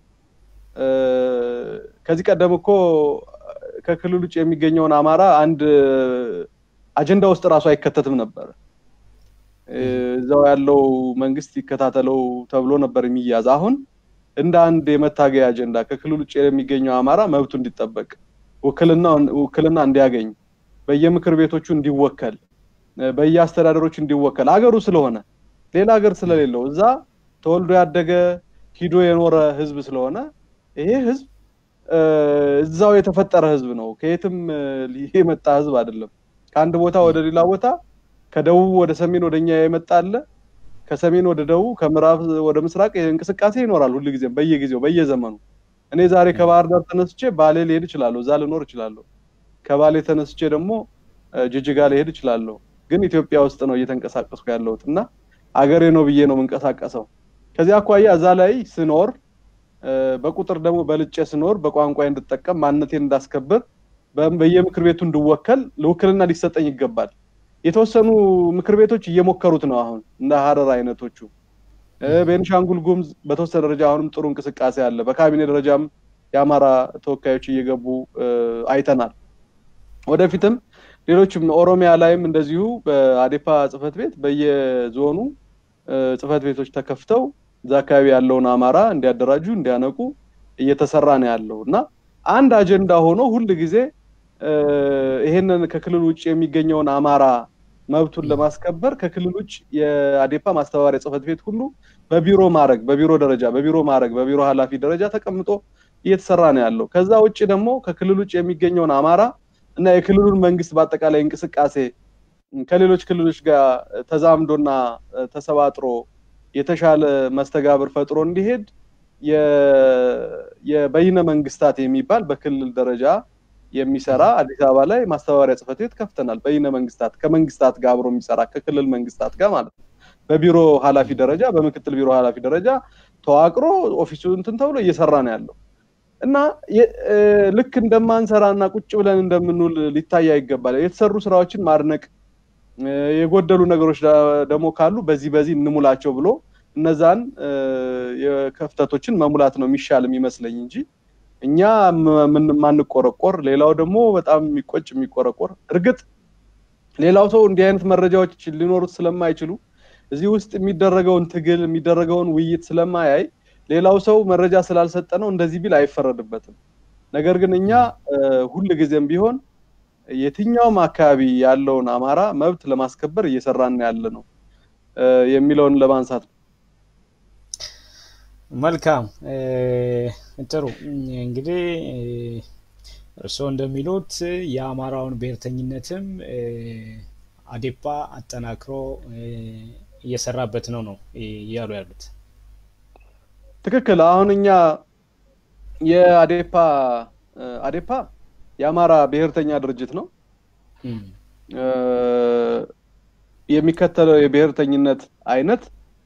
ከዚህ ቀደም እኮ ከክልል ውጭ የሚገኘውን አማራ አንድ አጀንዳ ውስጥ እራሱ አይከተትም ነበር። እዛው ያለው መንግስት ይከታተለው ተብሎ ነበር የሚያዝ። አሁን እንደ አንድ የመታገያ አጀንዳ ከክልል ውጭ የሚገኘው አማራ መብቱ እንዲጠበቅ ውክልና እንዲያገኝ በየምክር ቤቶቹ እንዲወከል በየአስተዳደሮች እንዲወከል አገሩ ስለሆነ ሌላ ሀገር ስለሌለው እዛ ተወልዶ ያደገ ሂዶ የኖረ ህዝብ ስለሆነ ይሄ ህዝብ እዛው የተፈጠረ ህዝብ ነው። ከየትም የመጣ ህዝብ አይደለም። ከአንድ ቦታ ወደ ሌላ ቦታ ከደቡብ ወደ ሰሜን ወደኛ የመጣ አለ። ከሰሜን ወደ ደቡብ ከምዕራብ ወደ ምስራቅ እንቅስቃሴ ይኖራል ሁልጊዜም በየጊዜው በየዘመኑ እኔ ዛሬ ከባህር ዳር ተነስቼ ባሌ ልሄድ እችላለሁ፣ እዛ ልኖር እችላለሁ። ከባሌ ተነስቼ ደግሞ ጅጅጋ ልሄድ እችላለሁ። ግን ኢትዮጵያ ውስጥ ነው እየተንቀሳቀስኩ ያለሁት እና አገሬ ነው ብዬ ነው የምንቀሳቀሰው። ከዚያ አኳያ እዛ ላይ ስኖር በቁጥር ደግሞ በልጬ ስኖር በቋንቋ እንድጠቀም ማንነቴን እንዳስከብር በየምክር ቤቱ እንድወከል ለውክልና ሊሰጠኝ ይገባል። የተወሰኑ ምክር ቤቶች እየሞከሩት ነው አሁን እንደ ሀረር አይነቶቹ ቤንሻንጉል ጉሙዝ በተወሰነ ደረጃ አሁንም ጥሩ እንቅስቃሴ አለ። በካቢኔ ደረጃም የአማራ ተወካዮች እየገቡ አይተናል። ወደፊትም ሌሎችም ኦሮሚያ ላይም እንደዚሁ በአዴፓ ጽህፈት ቤት በየዞኑ ጽህፈት ቤቶች ተከፍተው እዛ አካባቢ ያለውን አማራ እንዲያደራጁ እንዲያነቁ እየተሰራ ነው ያለው እና አንድ አጀንዳ ሆኖ ሁል ጊዜ ይሄንን ከክልል ውጭ የሚገኘውን አማራ መብቱን ለማስከበር ከክልል ውጭ የአዴፓ ማስተባበሪያ ጽህፈት ቤት ሁሉ በቢሮ ማድረግ በቢሮ ደረጃ በቢሮ ማድረግ በቢሮ ኃላፊ ደረጃ ተቀምጦ እየተሰራ ነው ያለው። ከዛ ውጭ ደግሞ ከክልል ውጭ የሚገኘውን አማራ እና የክልሉን መንግስት በአጠቃላይ እንቅስቃሴ ከሌሎች ክልሎች ጋር ተዛምዶና ተሰባጥሮ የተሻለ መስተጋብር ፈጥሮ እንዲሄድ የበይነ መንግስታት የሚባል በክልል ደረጃ የሚሰራ አዲስ አበባ ላይ ማስተባበሪያ ጽህፈት ቤት ከፍተናል። በይነ መንግስታት ከመንግስታት ጋር አብሮ የሚሰራ ከክልል መንግስታት ጋር ማለት ነው። በቢሮ ኃላፊ ደረጃ በምክትል ቢሮ ኃላፊ ደረጃ ተዋቅሮ ኦፊሱ እንትን ተብሎ እየሰራ ነው ያለው እና ልክ እንደማንሰራ እና ቁጭ ብለን እንደምንውል ሊታይ ይገባል። የተሰሩ ስራዎችን ማድነቅ፣ የጎደሉ ነገሮች ደግሞ ካሉ በዚህ በዚህ እንሙላቸው ብሎ እነዛን የክፍተቶችን መሙላት ነው የሚሻል የሚመስለኝ እንጂ እኛ ማንቆረቆር ሌላው ደግሞ በጣም የሚቆጭ የሚቆረቆር እርግጥ ሌላው ሰው እንዲህ አይነት መረጃዎች ሊኖሩት ስለማይችሉ እዚህ ውስጥ የሚደረገውን ትግል የሚደረገውን ውይይት ስለማያይ ሌላው ሰው መረጃ ስላልሰጠ ነው እንደዚህ ቢል አይፈረድበትም። ነገር ግን እኛ ሁል ጊዜም ቢሆን የትኛውም አካባቢ ያለውን አማራ መብት ለማስከበር እየሰራን ያለ ነው የሚለውን ለማንሳት ነው። መልካም ጥሩ። እንግዲህ እርስዎ እንደሚሉት የአማራውን ብሔርተኝነትም አዴፓ አጠናክሮ እየሰራበት ነው ነው እያሉ ያሉት። ትክክል። አሁን እኛ የአዴፓ አዴፓ የአማራ ብሔርተኛ ድርጅት ነው። የሚከተለው የብሔርተኝነት አይነት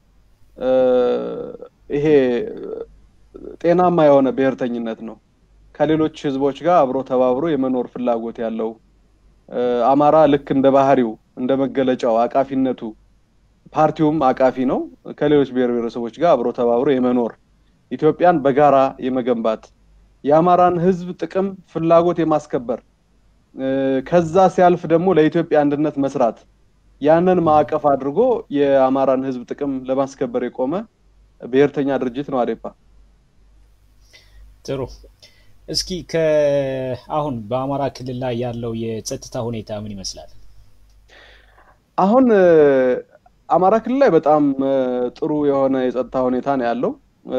ይሄ ጤናማ የሆነ ብሔርተኝነት ነው። ከሌሎች ህዝቦች ጋር አብሮ ተባብሮ የመኖር ፍላጎት ያለው አማራ ልክ እንደ ባህሪው እንደ መገለጫው አቃፊነቱ ፓርቲውም አቃፊ ነው። ከሌሎች ብሔር ብሔረሰቦች ጋር አብሮ ተባብሮ የመኖር ኢትዮጵያን በጋራ የመገንባት የአማራን ህዝብ ጥቅም ፍላጎት የማስከበር ከዛ ሲያልፍ ደግሞ ለኢትዮጵያ አንድነት መስራት ያንን ማዕቀፍ አድርጎ የአማራን ህዝብ ጥቅም ለማስከበር የቆመ ብሔርተኛ ድርጅት ነው አዴፓ። ጥሩ። እስኪ አሁን በአማራ ክልል ላይ ያለው የጸጥታ ሁኔታ ምን ይመስላል? አሁን አማራ ክልል ላይ በጣም ጥሩ የሆነ የጸጥታ ሁኔታ ነው ያለው።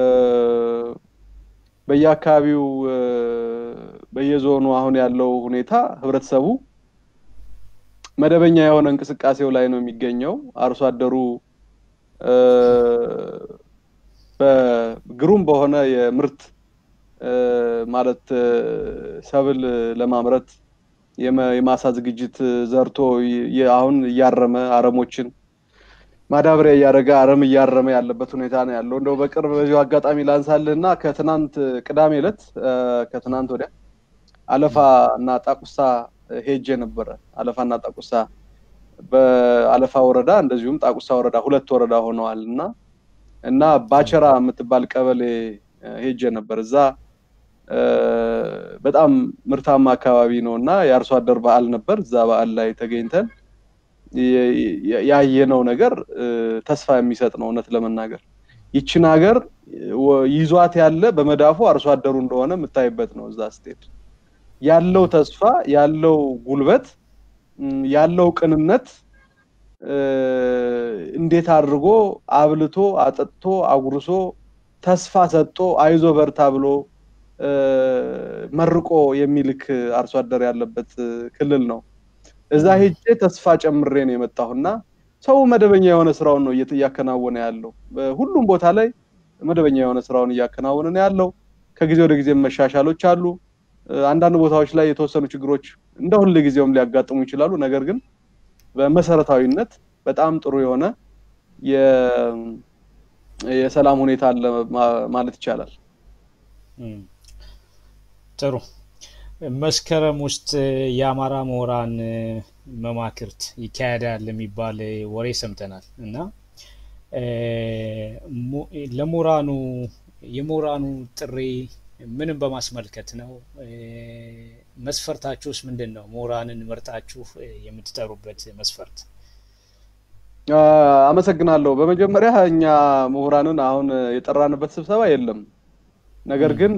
በየአካባቢው በየዞኑ አሁን ያለው ሁኔታ ህብረተሰቡ መደበኛ የሆነ እንቅስቃሴው ላይ ነው የሚገኘው። አርሶ አደሩ በግሩም በሆነ የምርት ማለት ሰብል ለማምረት የማሳ ዝግጅት ዘርቶ አሁን እያረመ አረሞችን ማዳበሪያ እያደረገ አረም እያረመ ያለበት ሁኔታ ነው ያለው። እንደው በቅርብ በዚሁ አጋጣሚ ላንሳልህ እና ከትናንት ቅዳሜ ዕለት ከትናንት ወዲያ አለፋ እና ጣቁሳ ሄጄ ነበረ። አለፋ እና ጣቁሳ በአለፋ ወረዳ እንደዚሁም ጣቁሳ ወረዳ ሁለት ወረዳ ሆነዋል እና እና ባቸራ የምትባል ቀበሌ ሄጄ ነበር። እዛ በጣም ምርታማ አካባቢ ነው እና የአርሶ አደር በዓል ነበር። እዛ በዓል ላይ ተገኝተን ያየነው ነገር ተስፋ የሚሰጥ ነው። እውነት ለመናገር ይችን ሀገር ይዟት ያለ በመዳፉ አርሶ አደሩ እንደሆነ የምታይበት ነው። እዛ ስትሄድ ያለው ተስፋ ያለው ጉልበት ያለው ቅንነት እንዴት አድርጎ አብልቶ አጠጥቶ አጉርሶ ተስፋ ሰጥቶ አይዞ በርታ ብሎ መርቆ የሚልክ አርሶ አደር ያለበት ክልል ነው። እዛ ሄጄ ተስፋ ጨምሬ ነው የመጣሁና ሰው መደበኛ የሆነ ስራውን ነው እያከናወነ ያለው። ሁሉም ቦታ ላይ መደበኛ የሆነ ስራውን እያከናወነ ነው ያለው። ከጊዜ ወደ ጊዜ መሻሻሎች አሉ። አንዳንድ ቦታዎች ላይ የተወሰኑ ችግሮች እንደ ሁል ጊዜውም ሊያጋጥሙ ይችላሉ። ነገር ግን በመሰረታዊነት በጣም ጥሩ የሆነ የሰላም ሁኔታ አለ ማለት ይቻላል። ጥሩ። መስከረም ውስጥ የአማራ ምሁራን መማክርት ይካሄዳል የሚባል ወሬ ሰምተናል እና ለምሁራኑ የምሁራኑ ጥሪ ምንም በማስመልከት ነው? መስፈርታችሁስ ምንድን ነው? ምሁራንን መርጣችሁ የምትጠሩበት መስፈርት? አመሰግናለሁ። በመጀመሪያ እኛ ምሁራንን አሁን የጠራንበት ስብሰባ የለም። ነገር ግን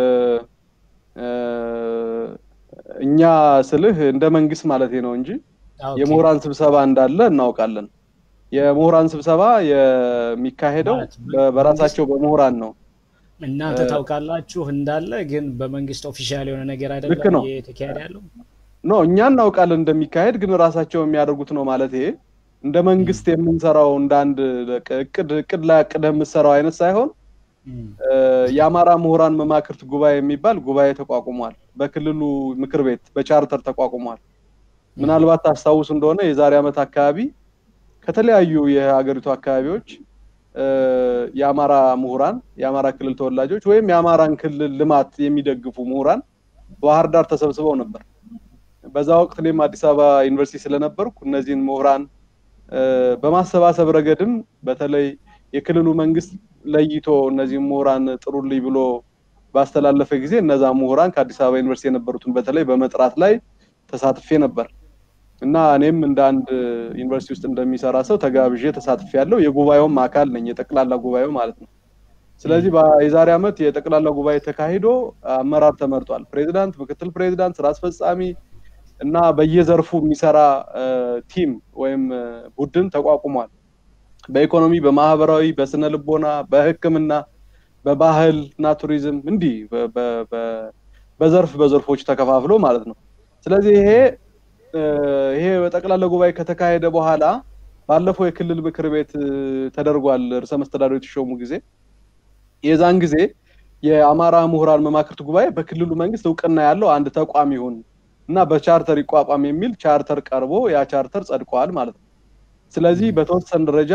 እኛ ስልህ እንደ መንግስት ማለት ነው እንጂ የምሁራን ስብሰባ እንዳለ እናውቃለን። የምሁራን ስብሰባ የሚካሄደው በራሳቸው በምሁራን ነው። እናንተ ታውቃላችሁ እንዳለ፣ ግን በመንግስት ኦፊሻል የሆነ ነገር አይደለም የተካሄደ ያለው። ኖ እኛ እናውቃለን እንደሚካሄድ፣ ግን ራሳቸው የሚያደርጉት ነው ማለት ይሄ እንደ መንግስት የምንሰራው እንደ አንድ እቅድ እቅድ ላይ አቅደህ የምትሰራው አይነት ሳይሆን የአማራ ምሁራን መማክርት ጉባኤ የሚባል ጉባኤ ተቋቁሟል። በክልሉ ምክር ቤት በቻርተር ተቋቁሟል። ምናልባት ታስታውሱ እንደሆነ የዛሬ ዓመት አካባቢ ከተለያዩ የሀገሪቱ አካባቢዎች የአማራ ምሁራን የአማራ ክልል ተወላጆች ወይም የአማራን ክልል ልማት የሚደግፉ ምሁራን ባህር ዳር ተሰብስበው ነበር። በዛ ወቅት እኔም አዲስ አበባ ዩኒቨርሲቲ ስለነበርኩ እነዚህን ምሁራን በማሰባሰብ ረገድም በተለይ የክልሉ መንግስት ለይቶ እነዚህ ምሁራን ጥሩልኝ ብሎ ባስተላለፈ ጊዜ እነዛ ምሁራን ከአዲስ አበባ ዩኒቨርሲቲ የነበሩትን በተለይ በመጥራት ላይ ተሳትፌ ነበር እና እኔም እንደ አንድ ዩኒቨርሲቲ ውስጥ እንደሚሰራ ሰው ተጋብዤ ተሳትፌ ያለው የጉባኤውም አካል ነኝ፣ የጠቅላላ ጉባኤው ማለት ነው። ስለዚህ የዛሬ ዓመት የጠቅላላ ጉባኤ ተካሂዶ አመራር ተመርጧል። ፕሬዚዳንት፣ ምክትል ፕሬዚዳንት፣ ስራ አስፈጻሚ እና በየዘርፉ የሚሰራ ቲም ወይም ቡድን ተቋቁሟል። በኢኮኖሚ፣ በማህበራዊ፣ በስነ ልቦና፣ በሕክምና፣ በባህል እና ቱሪዝም እንዲህ በዘርፍ በዘርፎች ተከፋፍሎ ማለት ነው። ስለዚህ ይሄ ይሄ በጠቅላላ ጉባኤ ከተካሄደ በኋላ ባለፈው የክልል ምክር ቤት ተደርጓል። ርዕሰ መስተዳድሩ የተሾሙ ጊዜ የዛን ጊዜ የአማራ ምሁራን መማክርት ጉባኤ በክልሉ መንግስት እውቅና ያለው አንድ ተቋም ይሁን እና በቻርተር ይቋቋም የሚል ቻርተር ቀርቦ ያ ቻርተር ጸድቀዋል ማለት ነው። ስለዚህ በተወሰነ ደረጃ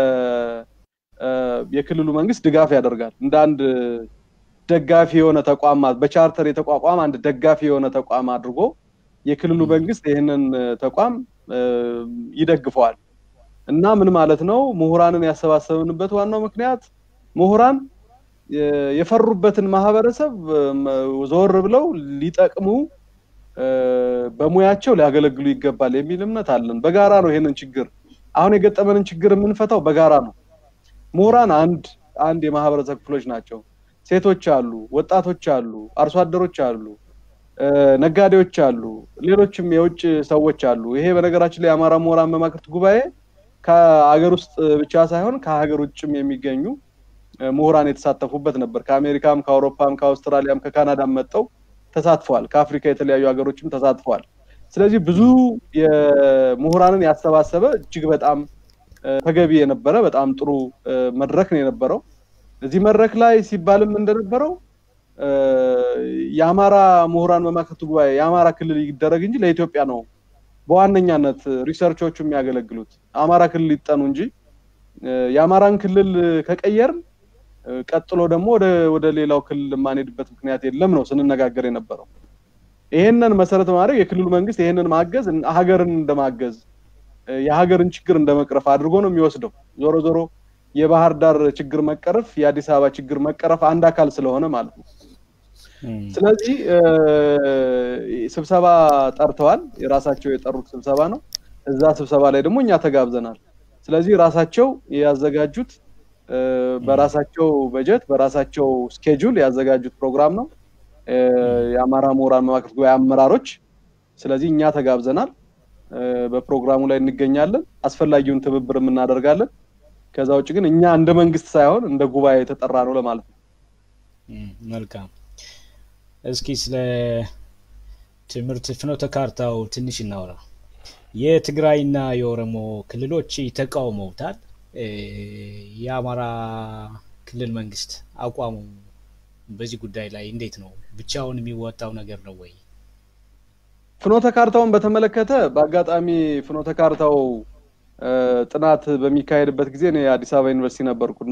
የክልሉ መንግስት ድጋፍ ያደርጋል። እንደ አንድ ደጋፊ የሆነ ተቋም በቻርተር የተቋቋመ አንድ ደጋፊ የሆነ ተቋም አድርጎ የክልሉ መንግስት ይህንን ተቋም ይደግፈዋል። እና ምን ማለት ነው? ምሁራንን ያሰባሰብንበት ዋናው ምክንያት ምሁራን የፈሩበትን ማህበረሰብ ዞር ብለው ሊጠቅሙ በሙያቸው ሊያገለግሉ ይገባል የሚል እምነት አለን። በጋራ ነው ይሄንን ችግር አሁን የገጠመንን ችግር የምንፈታው በጋራ ነው። ምሁራን አንድ አንድ የማህበረሰብ ክፍሎች ናቸው። ሴቶች አሉ፣ ወጣቶች አሉ፣ አርሶ አደሮች አሉ፣ ነጋዴዎች አሉ፣ ሌሎችም የውጭ ሰዎች አሉ። ይሄ በነገራችን ላይ የአማራ ምሁራን መማክርት ጉባኤ ከሀገር ውስጥ ብቻ ሳይሆን ከሀገር ውጭም የሚገኙ ምሁራን የተሳተፉበት ነበር። ከአሜሪካም፣ ከአውሮፓም፣ ከአውስትራሊያም፣ ከካናዳም መጥተው ተሳትፈዋል። ከአፍሪካ የተለያዩ ሀገሮችም ተሳትፈዋል። ስለዚህ ብዙ የምሁራንን ያሰባሰበ እጅግ በጣም ተገቢ የነበረ በጣም ጥሩ መድረክ ነው የነበረው። እዚህ መድረክ ላይ ሲባልም እንደነበረው የአማራ ምሁራን መማክርት ጉባኤ የአማራ ክልል ይደረግ እንጂ ለኢትዮጵያ ነው በዋነኛነት ሪሰርቾቹ የሚያገለግሉት አማራ ክልል ይጠኑ እንጂ የአማራን ክልል ከቀየርን ቀጥሎ ደግሞ ወደ ሌላው ክልል የማንሄድበት ምክንያት የለም ነው ስንነጋገር የነበረው። ይሄንን መሰረት በማድረግ የክልሉ መንግስት ይሄንን ማገዝ ሀገርን እንደማገዝ የሀገርን ችግር እንደመቅረፍ አድርጎ ነው የሚወስደው። ዞሮ ዞሮ የባህር ዳር ችግር መቀረፍ የአዲስ አበባ ችግር መቀረፍ አንድ አካል ስለሆነ ማለት ነው። ስለዚህ ስብሰባ ጠርተዋል። የራሳቸው የጠሩት ስብሰባ ነው። እዛ ስብሰባ ላይ ደግሞ እኛ ተጋብዘናል። ስለዚህ ራሳቸው ያዘጋጁት በራሳቸው በጀት በራሳቸው ስኬጁል ያዘጋጁት ፕሮግራም ነው። የአማራ ምሁራን መማክርት ጉባኤ አመራሮች። ስለዚህ እኛ ተጋብዘናል። በፕሮግራሙ ላይ እንገኛለን። አስፈላጊውን ትብብር እናደርጋለን። ከዛ ውጭ ግን እኛ እንደ መንግስት ሳይሆን እንደ ጉባኤ የተጠራ ነው ለማለት ነው። መልካም። እስኪ ስለ ትምህርት ፍኖተ ካርታው ትንሽ እናውራ። የትግራይና የኦሮሞ ክልሎች ተቃውመውታል። የአማራ ክልል መንግስት አቋሙ በዚህ ጉዳይ ላይ እንዴት ነው? ብቻውን የሚወጣው ነገር ነው ወይ? ፍኖተ ካርታውን በተመለከተ በአጋጣሚ ፍኖተ ካርታው ጥናት በሚካሄድበት ጊዜ እኔ የአዲስ አበባ ዩኒቨርሲቲ ነበርኩና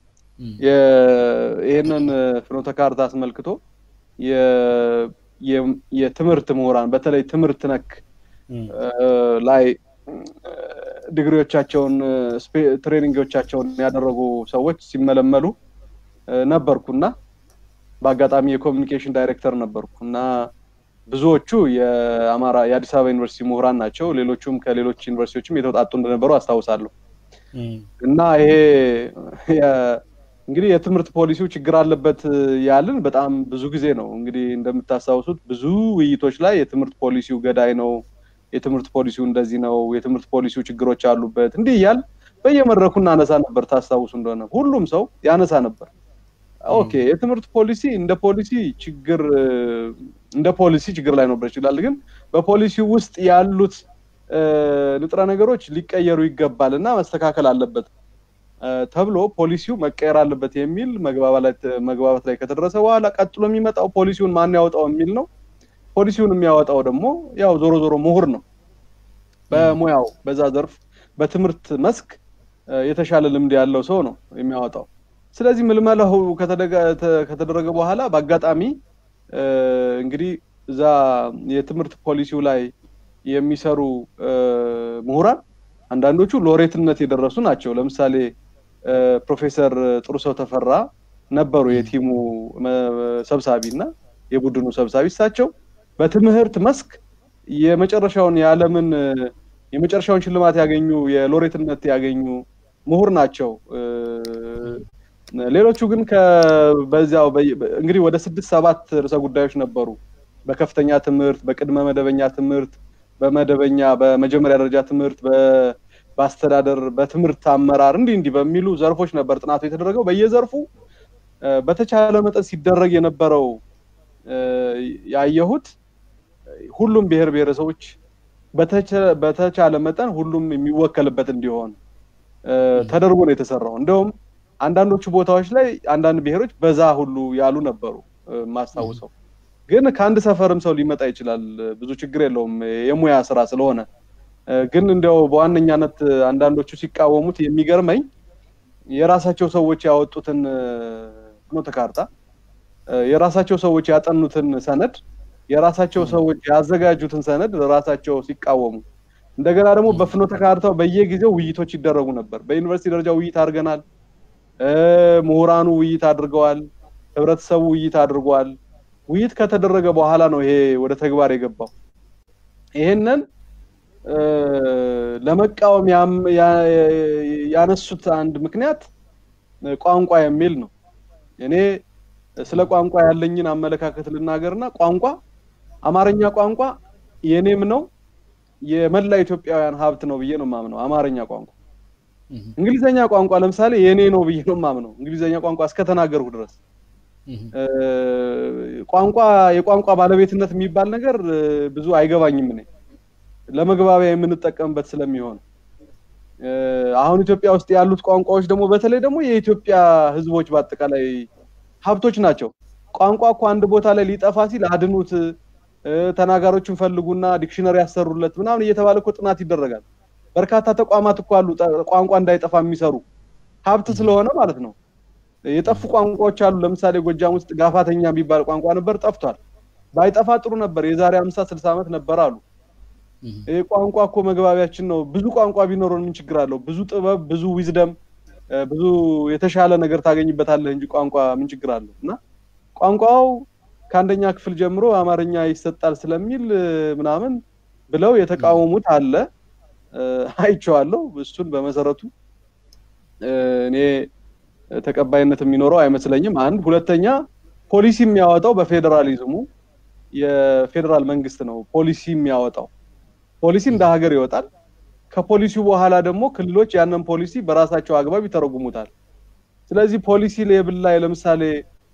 ይህንን ፍኖተ ካርታ አስመልክቶ የትምህርት ምሁራን በተለይ ትምህርት ነክ ላይ ዲግሪዎቻቸውን ትሬኒንጎቻቸውን ያደረጉ ሰዎች ሲመለመሉ ነበርኩና በአጋጣሚ የኮሚኒኬሽን ዳይሬክተር ነበርኩ እና ብዙዎቹ የአማራ የአዲስ አበባ ዩኒቨርሲቲ ምሁራን ናቸው። ሌሎቹም ከሌሎች ዩኒቨርሲቲዎችም የተውጣጡ እንደነበሩ አስታውሳለሁ። እና ይሄ እንግዲህ የትምህርት ፖሊሲው ችግር አለበት ያልን በጣም ብዙ ጊዜ ነው። እንግዲህ እንደምታስታውሱት ብዙ ውይይቶች ላይ የትምህርት ፖሊሲው ገዳይ ነው፣ የትምህርት ፖሊሲው እንደዚህ ነው፣ የትምህርት ፖሊሲው ችግሮች አሉበት፣ እንዲህ እያል በየመድረኩ እናነሳ ነበር። ታስታውሱ እንደሆነ ሁሉም ሰው ያነሳ ነበር። ኦኬ የትምህርት ፖሊሲ እንደ ፖሊሲ ችግር እንደ ፖሊሲ ችግር ላይ ነበር ይችላል። ግን በፖሊሲው ውስጥ ያሉት ንጥረ ነገሮች ሊቀየሩ ይገባል እና መስተካከል አለበት ተብሎ ፖሊሲው መቀየር አለበት የሚል መግባባት ላይ ከተደረሰ በኋላ ቀጥሎ የሚመጣው ፖሊሲውን ማን ያወጣው የሚል ነው። ፖሊሲውን የሚያወጣው ደግሞ ያው ዞሮ ዞሮ ምሁር ነው። በሙያው በዛ ዘርፍ በትምህርት መስክ የተሻለ ልምድ ያለው ሰው ነው የሚያወጣው። ስለዚህ ምልመላው ከተደረገ በኋላ በአጋጣሚ እንግዲህ እዛ የትምህርት ፖሊሲው ላይ የሚሰሩ ምሁራን አንዳንዶቹ ሎሬትነት የደረሱ ናቸው። ለምሳሌ ፕሮፌሰር ጥሩሰው ተፈራ ነበሩ የቲሙ ሰብሳቢ እና የቡድኑ ሰብሳቢ። እሳቸው በትምህርት መስክ የመጨረሻውን የዓለምን የመጨረሻውን ሽልማት ያገኙ የሎሬትነት ያገኙ ምሁር ናቸው። ሌሎቹ ግን በዚያው እንግዲህ ወደ ስድስት ሰባት ርዕሰ ጉዳዮች ነበሩ። በከፍተኛ ትምህርት፣ በቅድመ መደበኛ ትምህርት፣ በመደበኛ በመጀመሪያ ደረጃ ትምህርት፣ በአስተዳደር፣ በትምህርት አመራር እንዲህ እንዲህ በሚሉ ዘርፎች ነበር ጥናቱ የተደረገው። በየዘርፉ በተቻለ መጠን ሲደረግ የነበረው ያየሁት ሁሉም ብሔር ብሔረሰቦች በተቻለ መጠን ሁሉም የሚወከልበት እንዲሆን ተደርጎ ነው የተሰራው። እንደውም አንዳንዶቹ ቦታዎች ላይ አንዳንድ ብሔሮች በዛ ሁሉ ያሉ ነበሩ ማስታውሰው። ግን ከአንድ ሰፈርም ሰው ሊመጣ ይችላል፣ ብዙ ችግር የለውም የሙያ ስራ ስለሆነ። ግን እንዲያው በዋነኛነት አንዳንዶቹ ሲቃወሙት የሚገርመኝ የራሳቸው ሰዎች ያወጡትን ፍኖተ ካርታ የራሳቸው ሰዎች ያጠኑትን ሰነድ የራሳቸው ሰዎች ያዘጋጁትን ሰነድ ራሳቸው ሲቃወሙ እንደገና ደግሞ በፍኖተ ካርታው በየጊዜው ውይይቶች ይደረጉ ነበር። በዩኒቨርሲቲ ደረጃ ውይይት አድርገናል። ምሁራኑ ውይይት አድርገዋል። ህብረተሰቡ ውይይት አድርጓል። ውይይት ከተደረገ በኋላ ነው ይሄ ወደ ተግባር የገባው። ይሄንን ለመቃወም ያነሱት አንድ ምክንያት ቋንቋ የሚል ነው። እኔ ስለ ቋንቋ ያለኝን አመለካከት ልናገርና ቋንቋ አማርኛ ቋንቋ የኔም ነው የመላ ኢትዮጵያውያን ሀብት ነው ብዬ ነው የማምነው። አማርኛ ቋንቋ እንግሊዘኛ ቋንቋ ለምሳሌ የኔ ነው ብዬ ነው የማምነው። እንግሊዘኛ ቋንቋ እስከተናገርኩ ድረስ ቋንቋ የቋንቋ ባለቤትነት የሚባል ነገር ብዙ አይገባኝም እኔ ለመግባቢያ የምንጠቀምበት ስለሚሆን አሁን ኢትዮጵያ ውስጥ ያሉት ቋንቋዎች ደግሞ በተለይ ደግሞ የኢትዮጵያ ህዝቦች በአጠቃላይ ሀብቶች ናቸው። ቋንቋ እኮ አንድ ቦታ ላይ ሊጠፋ ሲል አድኑት፣ ተናጋሪዎችን ፈልጉና ዲክሽነሪ ያሰሩለት ምናምን እየተባለ እኮ ጥናት ይደረጋል። በርካታ ተቋማት እኮ አሉ ቋንቋ እንዳይጠፋ የሚሰሩ ሀብት ስለሆነ ማለት ነው። የጠፉ ቋንቋዎች አሉ። ለምሳሌ ጎጃም ውስጥ ጋፋተኛ የሚባል ቋንቋ ነበር፣ ጠፍቷል። ባይጠፋ ጥሩ ነበር። የዛሬ አምሳ ስልሳ ዓመት ነበር አሉ። ይህ ቋንቋ እኮ መግባቢያችን ነው። ብዙ ቋንቋ ቢኖረን ምን ችግር አለው? ብዙ ጥበብ፣ ብዙ ዊዝደም፣ ብዙ የተሻለ ነገር ታገኝበታለህ እንጂ ቋንቋ ምን ችግር አለው? እና ቋንቋው ከአንደኛ ክፍል ጀምሮ አማርኛ ይሰጣል ስለሚል ምናምን ብለው የተቃወሙት አለ። አይቼዋለሁ። እሱን በመሰረቱ እኔ ተቀባይነት የሚኖረው አይመስለኝም። አንድ ሁለተኛ ፖሊሲ የሚያወጣው በፌዴራሊዝሙ የፌዴራል መንግስት ነው ፖሊሲ የሚያወጣው። ፖሊሲ እንደ ሀገር ይወጣል። ከፖሊሲው በኋላ ደግሞ ክልሎች ያንን ፖሊሲ በራሳቸው አግባብ ይተረጉሙታል። ስለዚህ ፖሊሲ ሌብል ላይ ለምሳሌ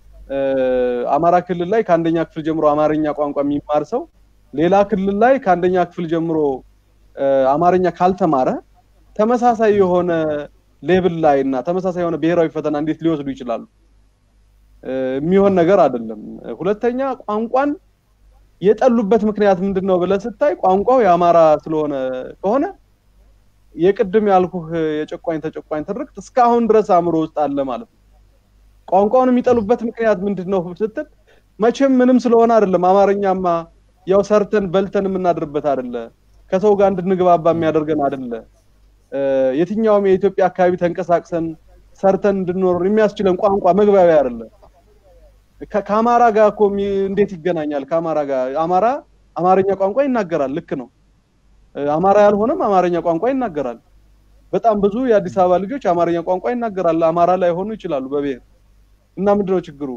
አማራ ክልል ላይ ከአንደኛ ክፍል ጀምሮ አማርኛ ቋንቋ የሚማር ሰው ሌላ ክልል ላይ ከአንደኛ ክፍል ጀምሮ አማርኛ ካልተማረ ተመሳሳይ የሆነ ሌብል ላይ እና ተመሳሳይ የሆነ ብሔራዊ ፈተና እንዴት ሊወስዱ ይችላሉ? የሚሆን ነገር አይደለም። ሁለተኛ ቋንቋን የጠሉበት ምክንያት ምንድን ነው ብለህ ስታይ ቋንቋው የአማራ ስለሆነ ከሆነ የቅድም ያልኩህ የጨቋኝ ተጨቋኝ ትርክት እስካሁን ድረስ አእምሮ ውስጥ አለ ማለት ነው። ቋንቋውን የሚጠሉበት ምክንያት ምንድን ነው ስትል መቼም ምንም ስለሆነ አይደለም። አማርኛማ ያው ሰርተን በልተን የምናድርበት አይደለ፣ ከሰው ጋር እንድንግባባ የሚያደርገን አይደለ፣ የትኛውም የኢትዮጵያ አካባቢ ተንቀሳቅሰን ሰርተን እንድንኖር የሚያስችለን ቋንቋ መግባቢያ አይደለ። ከአማራ ጋር እኮ እንዴት ይገናኛል? ከአማራ ጋር አማራ አማርኛ ቋንቋ ይናገራል። ልክ ነው። አማራ ያልሆነም አማርኛ ቋንቋ ይናገራል። በጣም ብዙ የአዲስ አበባ ልጆች አማርኛ ቋንቋ ይናገራል። አማራ ላይ ሆኑ ይችላሉ በብሔር እና ምንድነው ችግሩ?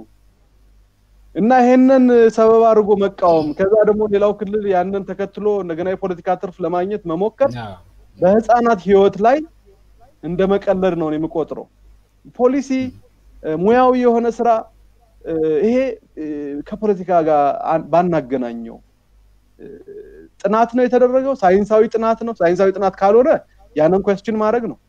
እና ይሄንን ሰበብ አድርጎ መቃወም፣ ከዛ ደግሞ ሌላው ክልል ያንን ተከትሎ እንደገና የፖለቲካ ትርፍ ለማግኘት መሞከር በህፃናት ህይወት ላይ እንደ መቀለድ ነው የምቆጥረው። ፖሊሲ ሙያዊ የሆነ ስራ ይሄ ከፖለቲካ ጋር ባናገናኘው ጥናት ነው የተደረገው። ሳይንሳዊ ጥናት ነው። ሳይንሳዊ ጥናት ካልሆነ ያንን ኮስችን ማድረግ ነው።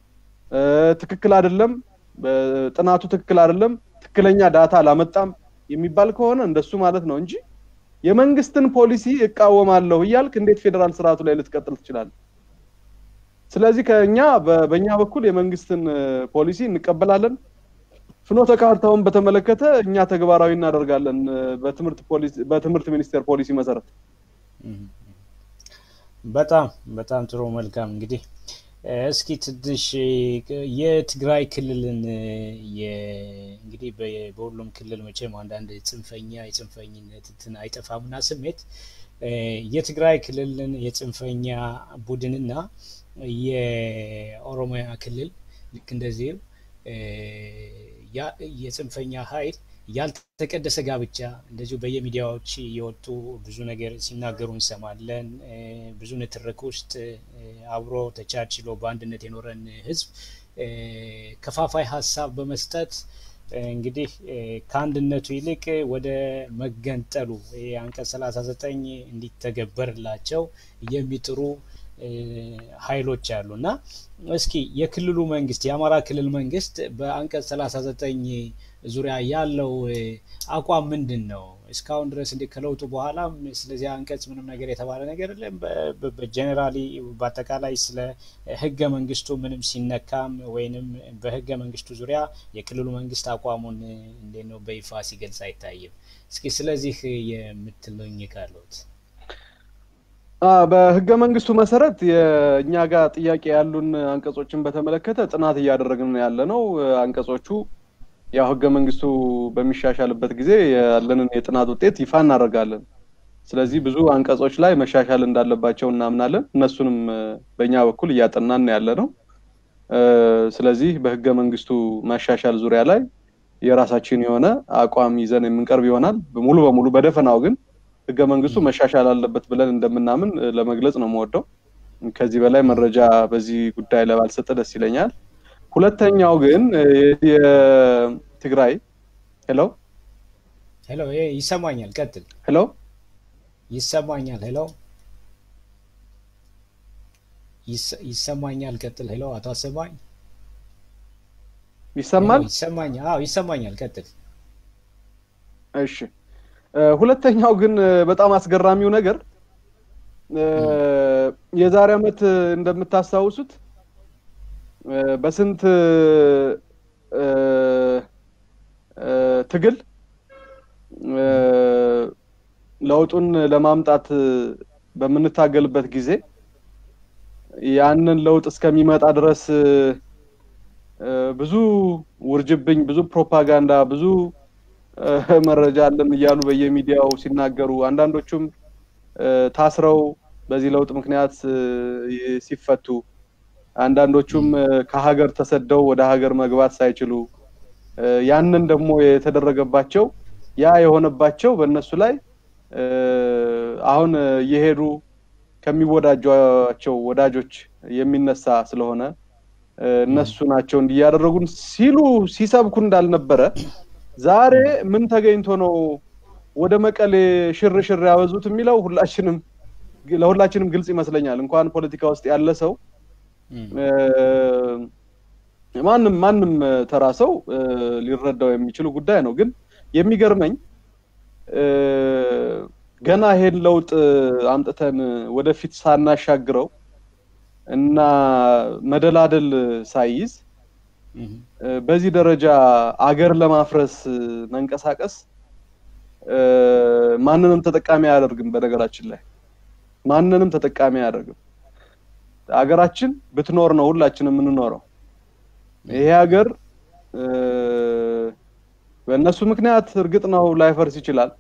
ትክክል አይደለም፣ ጥናቱ ትክክል አይደለም፣ ትክክለኛ ዳታ አላመጣም የሚባል ከሆነ እንደሱ ማለት ነው እንጂ የመንግስትን ፖሊሲ እቃወማለሁ እያልክ እንዴት ፌዴራል ስርዓቱ ላይ ልትቀጥል ትችላለህ? ስለዚህ ከኛ በእኛ በኩል የመንግስትን ፖሊሲ እንቀበላለን። ፍኖተ ካርታውን በተመለከተ እኛ ተግባራዊ እናደርጋለን በትምህርት ሚኒስቴር ፖሊሲ መሰረት። በጣም በጣም ጥሩ መልካም። እንግዲህ እስኪ ትንሽ የትግራይ ክልልን እንግዲህ በሁሉም ክልል መቼም አንዳንድ ጽንፈኛ የጽንፈኝነት እንትን አይጠፋምና ስሜት የትግራይ ክልልን የጽንፈኛ ቡድንና የኦሮሚያ ክልል ልክ እንደዚህም የጽንፈኛ ኃይል ያልተቀደሰ ጋብቻ እንደዚሁ በየሚዲያዎች የወጡ ብዙ ነገር ሲናገሩ እንሰማለን። ብዙ ንትርክ ውስጥ አብሮ ተቻችሎ በአንድነት የኖረን ህዝብ ከፋፋይ ሀሳብ በመስጠት እንግዲህ ከአንድነቱ ይልቅ ወደ መገንጠሉ አንቀጽ 39 እንዲተገበርላቸው የሚጥሩ ኃይሎች አሉ እና እስኪ የክልሉ መንግስት የአማራ ክልል መንግስት በአንቀጽ 39 ዙሪያ ያለው አቋም ምንድን ነው? እስካሁን ድረስ እንደ ከለውጡ በኋላም ስለዚህ አንቀጽ ምንም ነገር የተባለ ነገር የለም። በጀኔራሊ በአጠቃላይ ስለ ህገ መንግስቱ ምንም ሲነካም ወይንም በህገ መንግስቱ ዙሪያ የክልሉ መንግስት አቋሙን እንዴት ነው በይፋ ሲገልጽ አይታይም። እስኪ ስለዚህ የምትለኝ ካለት በህገ መንግስቱ መሰረት የእኛ ጋር ጥያቄ ያሉን አንቀጾችን በተመለከተ ጥናት እያደረግን ያለ ነው። አንቀጾቹ ያው ህገ መንግስቱ በሚሻሻልበት ጊዜ ያለንን የጥናት ውጤት ይፋ እናደርጋለን። ስለዚህ ብዙ አንቀጾች ላይ መሻሻል እንዳለባቸው እናምናለን። እነሱንም በእኛ በኩል እያጠናን ያለ ነው። ስለዚህ በህገ መንግስቱ መሻሻል ዙሪያ ላይ የራሳችን የሆነ አቋም ይዘን የምንቀርብ ይሆናል። ሙሉ በሙሉ በደፈናው ግን ህገ መንግስቱ መሻሻል አለበት ብለን እንደምናምን ለመግለጽ ነው የምወደው። ከዚህ በላይ መረጃ በዚህ ጉዳይ ላይ ባልሰጠ ደስ ይለኛል። ሁለተኛው ግን የትግራይ ሄሎ ሄሎ፣ ይሰማኛል፣ ቀጥል። ሄሎ ይሰማኛል። ሄሎ ይሰማኛል፣ ቀጥል። ሄሎ፣ አቶ አሰማኝ ይሰማል? ይሰማኛል። አዎ ይሰማኛል፣ ቀጥል። እሺ። ሁለተኛው ግን በጣም አስገራሚው ነገር የዛሬ ዓመት እንደምታስታውሱት በስንት ትግል ለውጡን ለማምጣት በምንታገልበት ጊዜ ያንን ለውጥ እስከሚመጣ ድረስ ብዙ ውርጅብኝ፣ ብዙ ፕሮፓጋንዳ፣ ብዙ መረጃ አለን እያሉ በየሚዲያው ሲናገሩ አንዳንዶቹም ታስረው በዚህ ለውጥ ምክንያት ሲፈቱ አንዳንዶቹም ከሀገር ተሰደው ወደ ሀገር መግባት ሳይችሉ ያንን ደግሞ የተደረገባቸው ያ የሆነባቸው በእነሱ ላይ አሁን እየሄዱ ከሚወዳጇቸው ወዳጆች የሚነሳ ስለሆነ እነሱ ናቸው እንዲያደረጉን ሲሉ ሲሰብኩ እንዳልነበረ ዛሬ ምን ተገኝቶ ነው ወደ መቀሌ ሽር ሽር ያበዙት የሚለው ሁላችንም ለሁላችንም ግልጽ ይመስለኛል። እንኳን ፖለቲካ ውስጥ ያለ ሰው ማንም ማንም ተራ ሰው ሊረዳው የሚችሉ ጉዳይ ነው። ግን የሚገርመኝ ገና ይሄን ለውጥ አምጥተን ወደፊት ሳናሻግረው እና መደላደል ሳይይዝ በዚህ ደረጃ አገር ለማፍረስ መንቀሳቀስ ማንንም ተጠቃሚ አያደርግም። በነገራችን ላይ ማንንም ተጠቃሚ አያደርግም። አገራችን ብትኖር ነው ሁላችንም የምንኖረው። ይሄ ሀገር በእነሱ ምክንያት እርግጥ ነው ላይፈርስ ይችላል።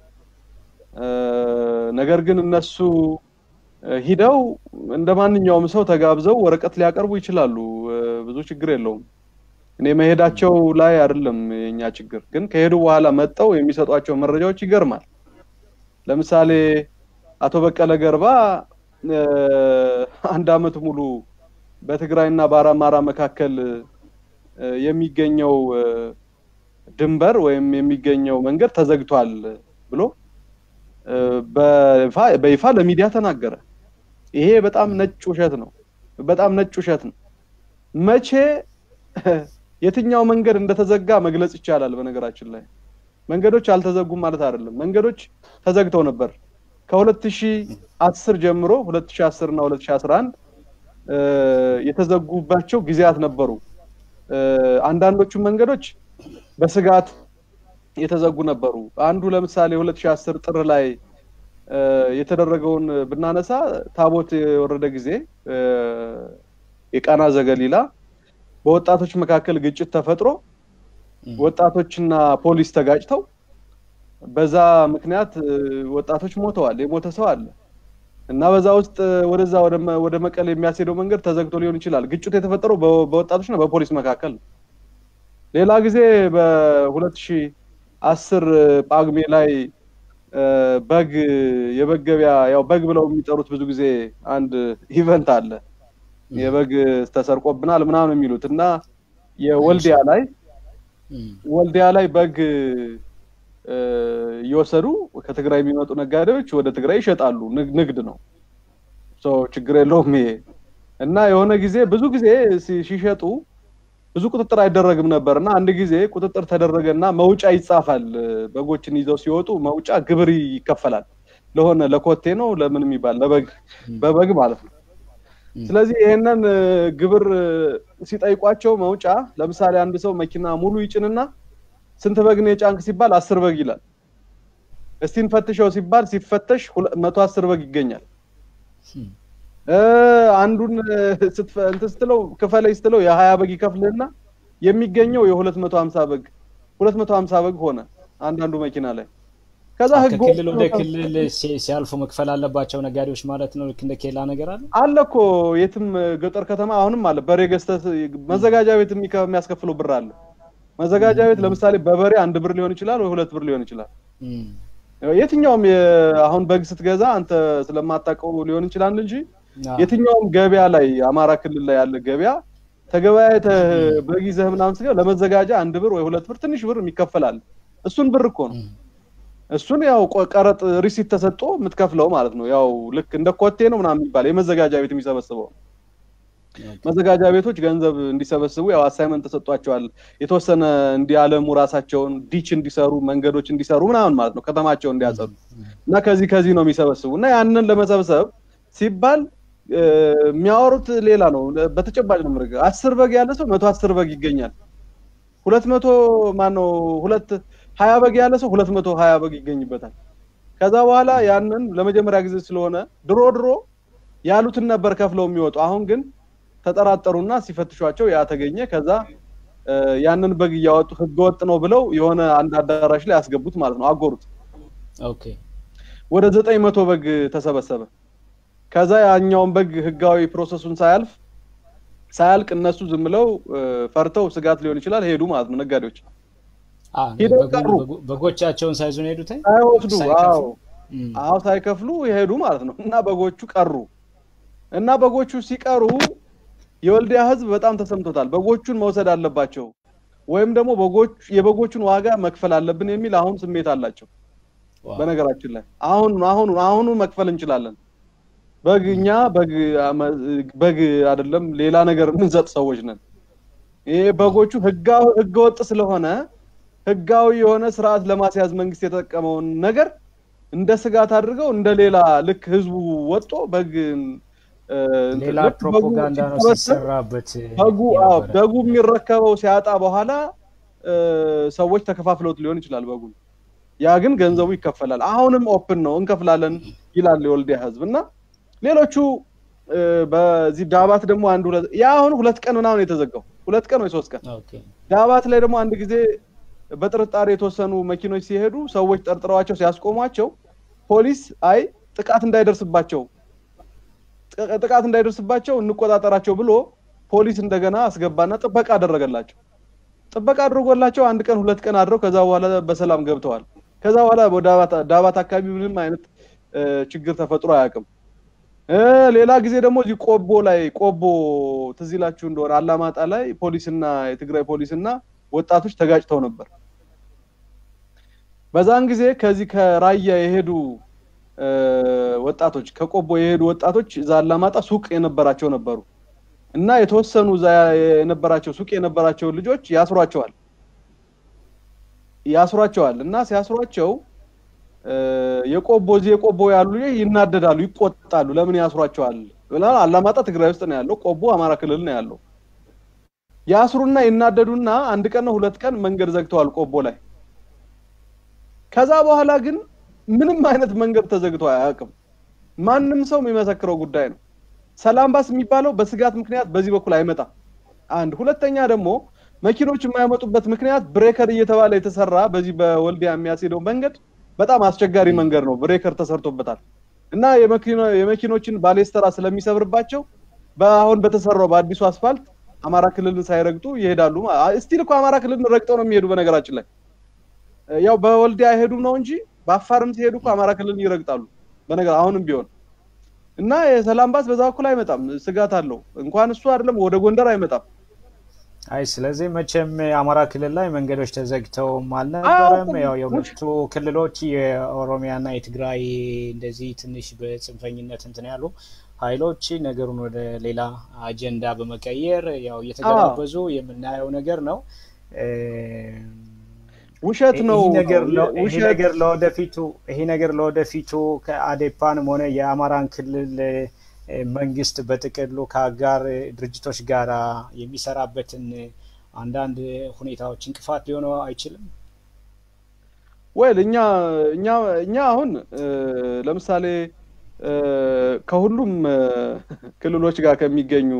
ነገር ግን እነሱ ሂደው እንደ ማንኛውም ሰው ተጋብዘው ወረቀት ሊያቀርቡ ይችላሉ። ብዙ ችግር የለውም። እኔ መሄዳቸው ላይ አይደለም የኛ ችግር። ግን ከሄዱ በኋላ መጠው የሚሰጧቸው መረጃዎች ይገርማል። ለምሳሌ አቶ በቀለ ገርባ አንድ አመት ሙሉ በትግራይና በአማራ መካከል የሚገኘው ድንበር ወይም የሚገኘው መንገድ ተዘግቷል ብሎ በይፋ ለሚዲያ ተናገረ። ይሄ በጣም ነጭ ውሸት ነው። በጣም ነጭ ውሸት ነው። መቼ የትኛው መንገድ እንደተዘጋ መግለጽ ይቻላል። በነገራችን ላይ መንገዶች አልተዘጉም ማለት አይደለም። መንገዶች ተዘግተው ነበር። ከ2010 ጀምሮ 2010 እና 2011 የተዘጉባቸው ጊዜያት ነበሩ። አንዳንዶቹ መንገዶች በስጋት የተዘጉ ነበሩ። አንዱ ለምሳሌ 2010 ጥር ላይ የተደረገውን ብናነሳ ታቦት የወረደ ጊዜ የቃና ዘገሊላ በወጣቶች መካከል ግጭት ተፈጥሮ ወጣቶችና ፖሊስ ተጋጭተው በዛ ምክንያት ወጣቶች ሞተዋል። የሞተ ሰው አለ እና በዛ ውስጥ ወደዛ ወደ መቀሌ የሚያስሄደው መንገድ ተዘግቶ ሊሆን ይችላል። ግጭቱ የተፈጠረው በወጣቶችና በፖሊስ መካከል ነው። ሌላ ጊዜ በሁለት ሺህ አስር ጳጉሜ ላይ በግ የበግ ገበያ ያው በግ ብለው የሚጠሩት ብዙ ጊዜ አንድ ኢቨንት አለ የበግ ተሰርቆብናል ምናምን የሚሉት እና የወልዲያ ላይ ወልዲያ ላይ በግ እየወሰዱ ከትግራይ የሚመጡ ነጋዴዎች ወደ ትግራይ ይሸጣሉ። ንግድ ነው፣ ችግር የለውም ይሄ እና የሆነ ጊዜ ብዙ ጊዜ ሲሸጡ ብዙ ቁጥጥር አይደረግም ነበር እና አንድ ጊዜ ቁጥጥር ተደረገ እና መውጫ ይጻፋል። በጎችን ይዘው ሲወጡ መውጫ ግብር ይከፈላል። ለሆነ ለኮቴ ነው ለምን የሚባል ለበግ በበግ ማለት ነው። ስለዚህ ይሄንን ግብር ሲጠይቋቸው መውጫ ለምሳሌ አንድ ሰው መኪና ሙሉ ይጭንና ስንት በግ ነው የጫንክ ሲባል አስር በግ ይላል። እስቲ እንፈትሸው ሲባል ሲፈተሽ መቶ አስር በግ ይገኛል። አንዱን እንትን ስትለው ክፈለኝ ስትለው የሀያ በግ ይከፍልህና የሚገኘው የሁለት መቶ ሀምሳ በግ ሁለት መቶ ሀምሳ በግ ሆነ አንዳንዱ መኪና ላይ ከዛ ህግ ከክልል ወደ ክልል ሲያልፉ መክፈል አለባቸው ነጋዴዎች ማለት ነው። ልክ እንደ ኬላ ነገር አለ አለ እኮ የትም ገጠር ከተማ አሁንም አለ። በሬ ገዝተህ መዘጋጃ ቤት የሚያስከፍለው ብር አለ። መዘጋጃ ቤት ለምሳሌ በበሬ አንድ ብር ሊሆን ይችላል ወይ ሁለት ብር ሊሆን ይችላል። የትኛውም አሁን በግ ስትገዛ አንተ ስለማታውቀው ሊሆን ይችላል እንጂ የትኛውም ገበያ ላይ አማራ ክልል ላይ ያለ ገበያ ተገበያይተህ በግ ይዘህ ምናምን ስትገባ ለመዘጋጃ አንድ ብር ወይ ሁለት ብር ትንሽ ብር የሚከፈላል። እሱን ብር እኮ ነው እሱን ያው ቀረጥ ሪሲት ተሰጥቶ የምትከፍለው ማለት ነው። ያው ልክ እንደ ኮቴ ነው ምናምን የሚባል የመዘጋጃ ቤት የሚሰበስበው መዘጋጃ ቤቶች ገንዘብ እንዲሰበስቡ ያው አሳይመንት ተሰጥቷቸዋል። የተወሰነ እንዲያለሙ ራሳቸውን ዲች እንዲሰሩ መንገዶች እንዲሰሩ ምናምን ማለት ነው ከተማቸውን እንዲያጸዱ እና ከዚህ ከዚህ ነው የሚሰበስቡ እና ያንን ለመሰብሰብ ሲባል የሚያወሩት ሌላ ነው። በተጨባጭ ነው ምርግ አስር በግ ያለ ሰው መቶ አስር በግ ይገኛል። ሁለት መቶ ማነው ሁለት ሀያ በግ ያለ ሰው ሁለት መቶ ሀያ በግ ይገኝበታል። ከዛ በኋላ ያንን ለመጀመሪያ ጊዜ ስለሆነ ድሮ ድሮ ያሉትን ነበር ከፍለው የሚወጡ። አሁን ግን ተጠራጠሩና ሲፈትሿቸው ያ ተገኘ። ከዛ ያንን በግ እያወጡ ህገወጥ ነው ብለው የሆነ አንድ አዳራሽ ላይ ያስገቡት ማለት ነው፣ አጎሩት። ኦኬ ወደ ዘጠኝ መቶ በግ ተሰበሰበ። ከዛ ያኛውን በግ ህጋዊ ፕሮሰሱን ሳያልፍ ሳያልቅ እነሱ ዝም ብለው ፈርተው ስጋት ሊሆን ይችላል ሄዱ ማለት ነው ነጋዴዎች ሄደው ቀሩ። በጎቻቸውን ሳይዙ ነው ሄዱት ሳይወስዱ አዎ አዎ ሳይከፍሉ የሄዱ ማለት ነው። እና በጎቹ ቀሩ እና በጎቹ ሲቀሩ የወልዲያ ህዝብ በጣም ተሰምቶታል። በጎቹን መውሰድ አለባቸው ወይም ደግሞ በጎች የበጎቹን ዋጋ መክፈል አለብን የሚል አሁን ስሜት አላቸው። በነገራችን ላይ አሁን አሁን አሁኑ መክፈል እንችላለን። በግ እኛ በግ በግ አይደለም ሌላ ነገር የምንሰጥ ሰዎች ነን። ይሄ በጎቹ ህጋዊ ህገወጥ ስለሆነ ህጋዊ የሆነ ስርዓት ለማስያዝ መንግስት የተጠቀመውን ነገር እንደ ስጋት አድርገው እንደ ሌላ ልክ ህዝቡ ወጦ በግ ሌላ ፕሮፓጋንዳ ነው ሲሰራበት በጉ አዎ በጉ የሚረከበው ሲያጣ በኋላ ሰዎች ተከፋፍለውት ሊሆን ይችላል በጉን ያ ግን ገንዘቡ ይከፈላል አሁንም ኦፕን ነው እንከፍላለን ይላል የወልዲያ ህዝብ እና ሌሎቹ በዚህ ዳባት ደግሞ አንድ ሁለት ያ አሁን ሁለት ቀን ምናምን የተዘጋው ሁለት ቀን ወይ ሶስት ቀን ዳባት ላይ ደግሞ አንድ ጊዜ በጥርጣሬ የተወሰኑ መኪኖች ሲሄዱ ሰዎች ጠርጥረዋቸው ሲያስቆሟቸው ፖሊስ አይ ጥቃት እንዳይደርስባቸው ጥቃት እንዳይደርስባቸው እንቆጣጠራቸው ብሎ ፖሊስ እንደገና አስገባና ጥበቃ አደረገላቸው። ጥበቃ አድርጎላቸው አንድ ቀን ሁለት ቀን አድረው ከዛ በኋላ በሰላም ገብተዋል። ከዛ በኋላ ዳባት አካባቢ ምንም አይነት ችግር ተፈጥሮ አያውቅም። ሌላ ጊዜ ደግሞ እዚህ ቆቦ ላይ ቆቦ ትዝ ይላችሁ እንደሆነ አላማጣ ላይ ፖሊስና የትግራይ ፖሊስና ወጣቶች ተጋጭተው ነበር። በዛን ጊዜ ከዚህ ከራያ የሄዱ ወጣቶች ከቆቦ የሄዱ ወጣቶች እዛ አላማጣ ሱቅ የነበራቸው ነበሩ እና የተወሰኑ እዛ የነበራቸው ሱቅ የነበራቸው ልጆች ያስሯቸዋል ያስሯቸዋል እና ሲያስሯቸው የቆቦ እዚህ የቆቦ ያሉ ልጆች ይናደዳሉ፣ ይቆጣሉ። ለምን ያስሯቸዋል? አላማጣ ትግራይ ውስጥ ነው ያለው፣ ቆቦ አማራ ክልል ነው ያለው። ያስሩና ይናደዱና አንድ ቀን ነው ሁለት ቀን መንገድ ዘግተዋል ቆቦ ላይ። ከዛ በኋላ ግን ምንም አይነት መንገድ ተዘግቶ አያውቅም። ማንም ሰው የሚመሰክረው ጉዳይ ነው። ሰላም ባስ የሚባለው በስጋት ምክንያት በዚህ በኩል አይመጣም። አንድ ሁለተኛ ደግሞ መኪኖች የማይመጡበት ምክንያት ብሬከር እየተባለ የተሰራ በዚህ በወልዲያ የሚያስሄደው መንገድ በጣም አስቸጋሪ መንገድ ነው። ብሬከር ተሰርቶበታል እና የመኪኖችን ባሌስተራ ስለሚሰብርባቸው በአሁን በተሰራው በአዲሱ አስፋልት አማራ ክልልን ሳይረግጡ ይሄዳሉ። ስቲል እኮ አማራ ክልልን ረግጠው ነው የሚሄዱ። በነገራችን ላይ ያው በወልዲያ አይሄዱም ነው እንጂ በአፋርም ሲሄዱ እኮ አማራ ክልልን ይረግጣሉ። በነገር አሁንም ቢሆን እና የሰላም ባስ በዛ በኩል አይመጣም። ስጋት አለው። እንኳን እሱ አይደለም ወደ ጎንደር አይመጣም። አይ ስለዚህ መቼም የአማራ ክልል ላይ መንገዶች ተዘግተውም አልነበረም። ያው የሁለቱ ክልሎች የኦሮሚያና የትግራይ እንደዚህ ትንሽ በጽንፈኝነት እንትን ያሉ ኃይሎች ነገሩን ወደ ሌላ አጀንዳ በመቀየር ያው እየተገባበዙ የምናየው ነገር ነው። ውሸት ነው። ይሄ ነገር ለወደፊቱ ይሄ ነገር ለወደፊቱ ከአዴፓንም ሆነ የአማራን ክልል መንግስት በጥቅሉ ከአጋር ድርጅቶች ጋር የሚሰራበትን አንዳንድ ሁኔታዎች እንቅፋት ሊሆነው አይችልም? ወይል እኛ እኛ እኛ አሁን ለምሳሌ ከሁሉም ክልሎች ጋር ከሚገኙ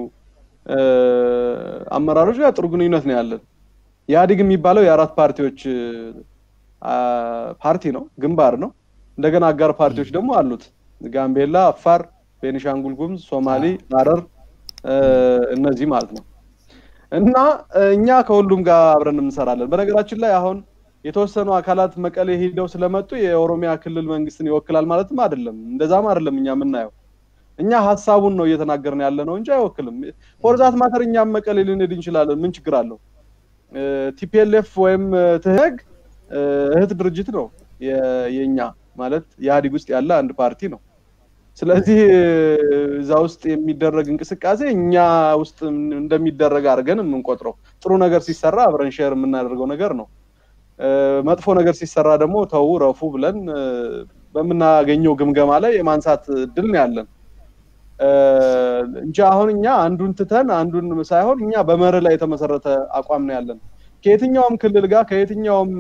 አመራሮች ጋር ጥሩ ግንኙነት ነው ያለን። ኢህአዴግ የሚባለው የአራት ፓርቲዎች ፓርቲ ነው፣ ግንባር ነው። እንደገና አጋር ፓርቲዎች ደግሞ አሉት። ጋምቤላ፣ አፋር፣ ቤኒሻንጉል ጉሙዝ፣ ሶማሌ፣ ሀረር እነዚህ ማለት ነው። እና እኛ ከሁሉም ጋር አብረን እንሰራለን። በነገራችን ላይ አሁን የተወሰኑ አካላት መቀሌ ሄደው ስለመጡ የኦሮሚያ ክልል መንግስትን ይወክላል ማለትም አይደለም። እንደዛም አይደለም እኛ የምናየው። እኛ ሀሳቡን ነው እየተናገርን ያለ ነው እንጂ አይወክልም። ፎርዛት ማተር እኛም መቀሌ ልንሄድ እንችላለን። ምን ችግር አለው? ቲፒኤልኤፍ ወይም ትህግ እህት ድርጅት ነው የኛ ማለት ኢህአዴግ ውስጥ ያለ አንድ ፓርቲ ነው። ስለዚህ እዛ ውስጥ የሚደረግ እንቅስቃሴ እኛ ውስጥ እንደሚደረግ አድርገን የምንቆጥረው ጥሩ ነገር ሲሰራ አብረን ሼር የምናደርገው ነገር ነው። መጥፎ ነገር ሲሰራ ደግሞ ተው ረፉ ብለን በምናገኘው ግምገማ ላይ የማንሳት እድል ነው ያለን እንጂ አሁን እኛ አንዱን ትተን አንዱን ሳይሆን እኛ በመርህ ላይ የተመሰረተ አቋም ነው ያለን። ከየትኛውም ክልል ጋር ከየትኛውም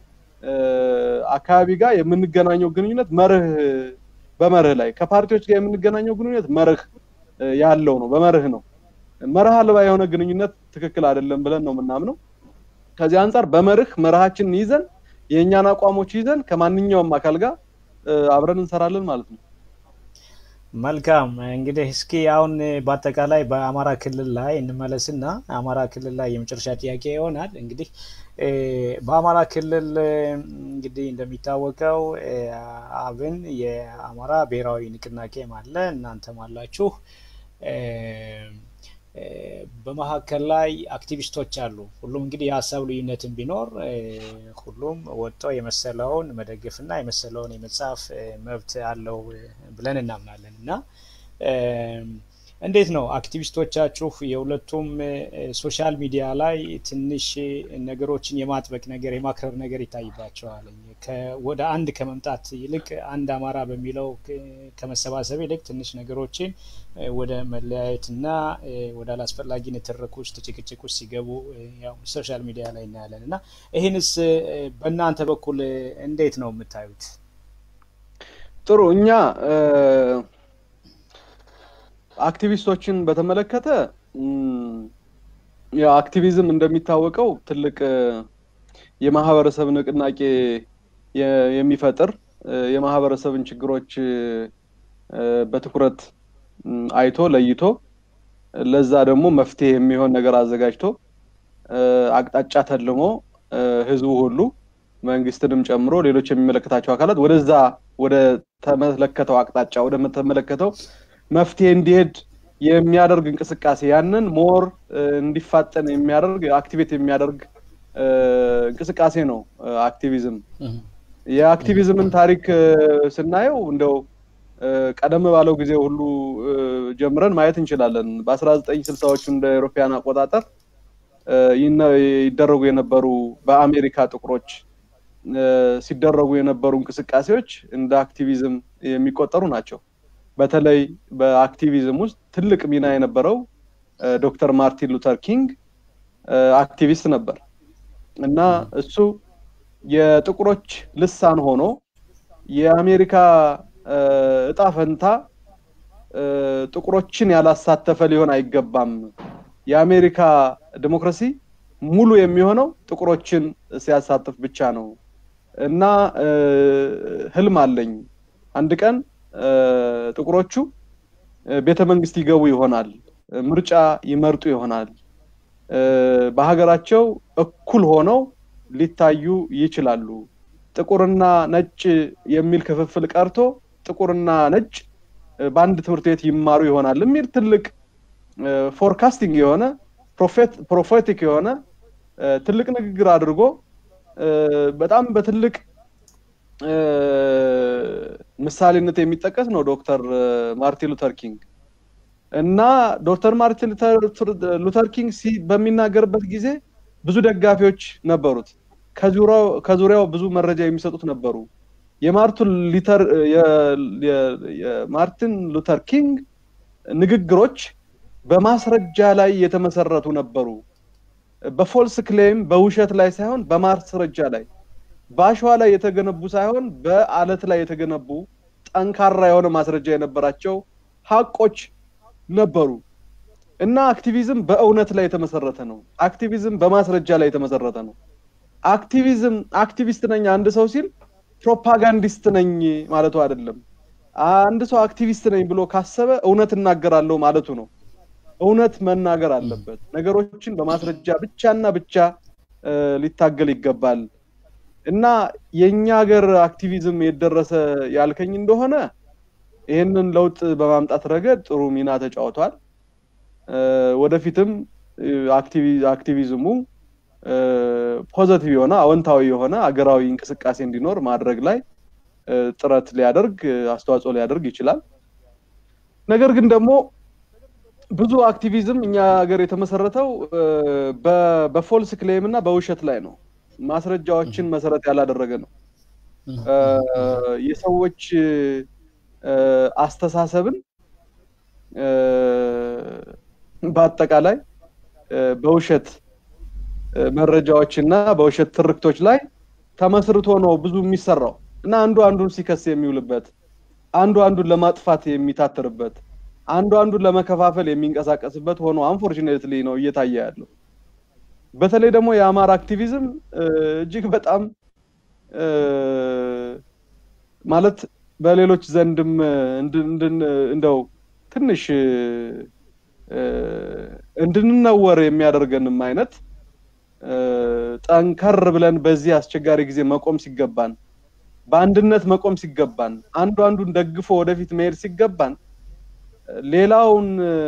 አካባቢ ጋር የምንገናኘው ግንኙነት መርህ በመርህ ላይ ከፓርቲዎች ጋር የምንገናኘው ግንኙነት መርህ ያለው ነው፣ በመርህ ነው። መርህ አልባ የሆነ ግንኙነት ትክክል አይደለም ብለን ነው የምናምነው። ከዚህ አንጻር በመርህ መርሃችንን ይዘን የእኛን አቋሞች ይዘን ከማንኛውም አካል ጋር አብረን እንሰራለን ማለት ነው። መልካም እንግዲህ እስኪ አሁን በአጠቃላይ በአማራ ክልል ላይ እንመለስና አማራ ክልል ላይ የመጨረሻ ጥያቄ ይሆናል። እንግዲህ በአማራ ክልል እንግዲህ እንደሚታወቀው አብን የአማራ ብሔራዊ ንቅናቄም አለ፣ እናንተም አላችሁ። በመካከል ላይ አክቲቪስቶች አሉ። ሁሉም እንግዲህ የሀሳብ ልዩነትን ቢኖር ሁሉም ወጥቶ የመሰለውን መደገፍና የመሰለውን የመጻፍ መብት አለው ብለን እናምናለን እና እንዴት ነው አክቲቪስቶቻችሁ የሁለቱም ሶሻል ሚዲያ ላይ ትንሽ ነገሮችን የማጥበቅ ነገር የማክረር ነገር ይታይባቸዋል። ወደ አንድ ከመምጣት ይልቅ አንድ አማራ በሚለው ከመሰባሰብ ይልቅ ትንሽ ነገሮችን ወደ መለያየትና ወደ አላስፈላጊ ንትርክ ውስጥ ጭቅጭቅ ውስጥ ሲገቡ ያው ሶሻል ሚዲያ ላይ እናያለን እና ይህንስ በእናንተ በኩል እንዴት ነው የምታዩት? ጥሩ እኛ አክቲቪስቶችን በተመለከተ ያው አክቲቪዝም እንደሚታወቀው ትልቅ የማህበረሰብ ንቅናቄ የሚፈጥር የማህበረሰብን ችግሮች በትኩረት አይቶ ለይቶ ለዛ ደግሞ መፍትሄ የሚሆን ነገር አዘጋጅቶ አቅጣጫ ተልሞ ህዝቡ ሁሉ መንግስትንም ጨምሮ ሌሎች የሚመለከታቸው አካላት ወደዛ ወደ ተመለከተው አቅጣጫ ወደ ተመለከተው መፍትሄ እንዲሄድ የሚያደርግ እንቅስቃሴ ያንን ሞር እንዲፋጠን የሚያደርግ አክቲቬት የሚያደርግ እንቅስቃሴ ነው አክቲቪዝም። የአክቲቪዝምን ታሪክ ስናየው እንደው ቀደም ባለው ጊዜ ሁሉ ጀምረን ማየት እንችላለን። በአስራ ዘጠኝ ስልሳዎቹ እንደ አውሮፓውያን አቆጣጠር ይደረጉ የነበሩ በአሜሪካ ጥቁሮች ሲደረጉ የነበሩ እንቅስቃሴዎች እንደ አክቲቪዝም የሚቆጠሩ ናቸው። በተለይ በአክቲቪዝም ውስጥ ትልቅ ሚና የነበረው ዶክተር ማርቲን ሉተር ኪንግ አክቲቪስት ነበር እና እሱ የጥቁሮች ልሳን ሆኖ የአሜሪካ እጣ ፈንታ ጥቁሮችን ያላሳተፈ ሊሆን አይገባም። የአሜሪካ ዲሞክራሲ ሙሉ የሚሆነው ጥቁሮችን ሲያሳትፍ ብቻ ነው እና ህልም አለኝ አንድ ቀን ጥቁሮቹ ቤተ መንግስት ይገቡ ይሆናል፣ ምርጫ ይመርጡ ይሆናል፣ በሀገራቸው እኩል ሆነው ሊታዩ ይችላሉ። ጥቁርና ነጭ የሚል ክፍፍል ቀርቶ ጥቁርና ነጭ በአንድ ትምህርት ቤት ይማሩ ይሆናል የሚል ትልቅ ፎርካስቲንግ የሆነ ፕሮፌቲክ የሆነ ትልቅ ንግግር አድርጎ በጣም በትልቅ ምሳሌነት የሚጠቀስ ነው ዶክተር ማርቲን ሉተር ኪንግ እና ዶክተር ማርቲን ሉተር ኪንግ በሚናገርበት ጊዜ ብዙ ደጋፊዎች ነበሩት። ከዙሪያው ብዙ መረጃ የሚሰጡት ነበሩ። የማርቲን ሉተር ኪንግ ንግግሮች በማስረጃ ላይ የተመሰረቱ ነበሩ። በፎልስ ክሌም በውሸት ላይ ሳይሆን በማስረጃ ላይ በአሸዋ ላይ የተገነቡ ሳይሆን በአለት ላይ የተገነቡ ጠንካራ የሆነ ማስረጃ የነበራቸው ሀቆች ነበሩ እና አክቲቪዝም በእውነት ላይ የተመሰረተ ነው። አክቲቪዝም በማስረጃ ላይ የተመሰረተ ነው። አክቲቪዝም አክቲቪስት ነኝ አንድ ሰው ሲል ፕሮፓጋንዲስት ነኝ ማለቱ አይደለም። አንድ ሰው አክቲቪስት ነኝ ብሎ ካሰበ እውነት እናገራለሁ ማለቱ ነው። እውነት መናገር አለበት። ነገሮችን በማስረጃ ብቻና ብቻ ሊታገል ይገባል እና የእኛ ሀገር አክቲቪዝም የደረሰ ያልከኝ እንደሆነ ይህንን ለውጥ በማምጣት ረገድ ጥሩ ሚና ተጫውቷል። ወደፊትም አክቲቪዝሙ ፖዘቲቭ የሆነ አዎንታዊ የሆነ አገራዊ እንቅስቃሴ እንዲኖር ማድረግ ላይ ጥረት ሊያደርግ አስተዋጽኦ ሊያደርግ ይችላል። ነገር ግን ደግሞ ብዙ አክቲቪዝም እኛ ሀገር የተመሰረተው በፎልስ ክሌም እና በውሸት ላይ ነው። ማስረጃዎችን መሰረት ያላደረገ ነው። የሰዎች አስተሳሰብን በአጠቃላይ በውሸት መረጃዎች እና በውሸት ትርክቶች ላይ ተመስርቶ ነው ብዙ የሚሰራው እና አንዱ አንዱን ሲከስ የሚውልበት አንዱ አንዱን ለማጥፋት የሚታትርበት አንዱ አንዱን ለመከፋፈል የሚንቀሳቀስበት ሆኖ አንፎርቹኔትሊ ነው እየታየ ያለው። በተለይ ደግሞ የአማራ አክቲቪዝም እጅግ በጣም ማለት በሌሎች ዘንድም እንደው ትንሽ እንድንነወር የሚያደርገንም አይነት ጠንከር ብለን በዚህ አስቸጋሪ ጊዜ መቆም ሲገባን፣ በአንድነት መቆም ሲገባን፣ አንዱ አንዱን ደግፎ ወደፊት መሄድ ሲገባን ሌላውን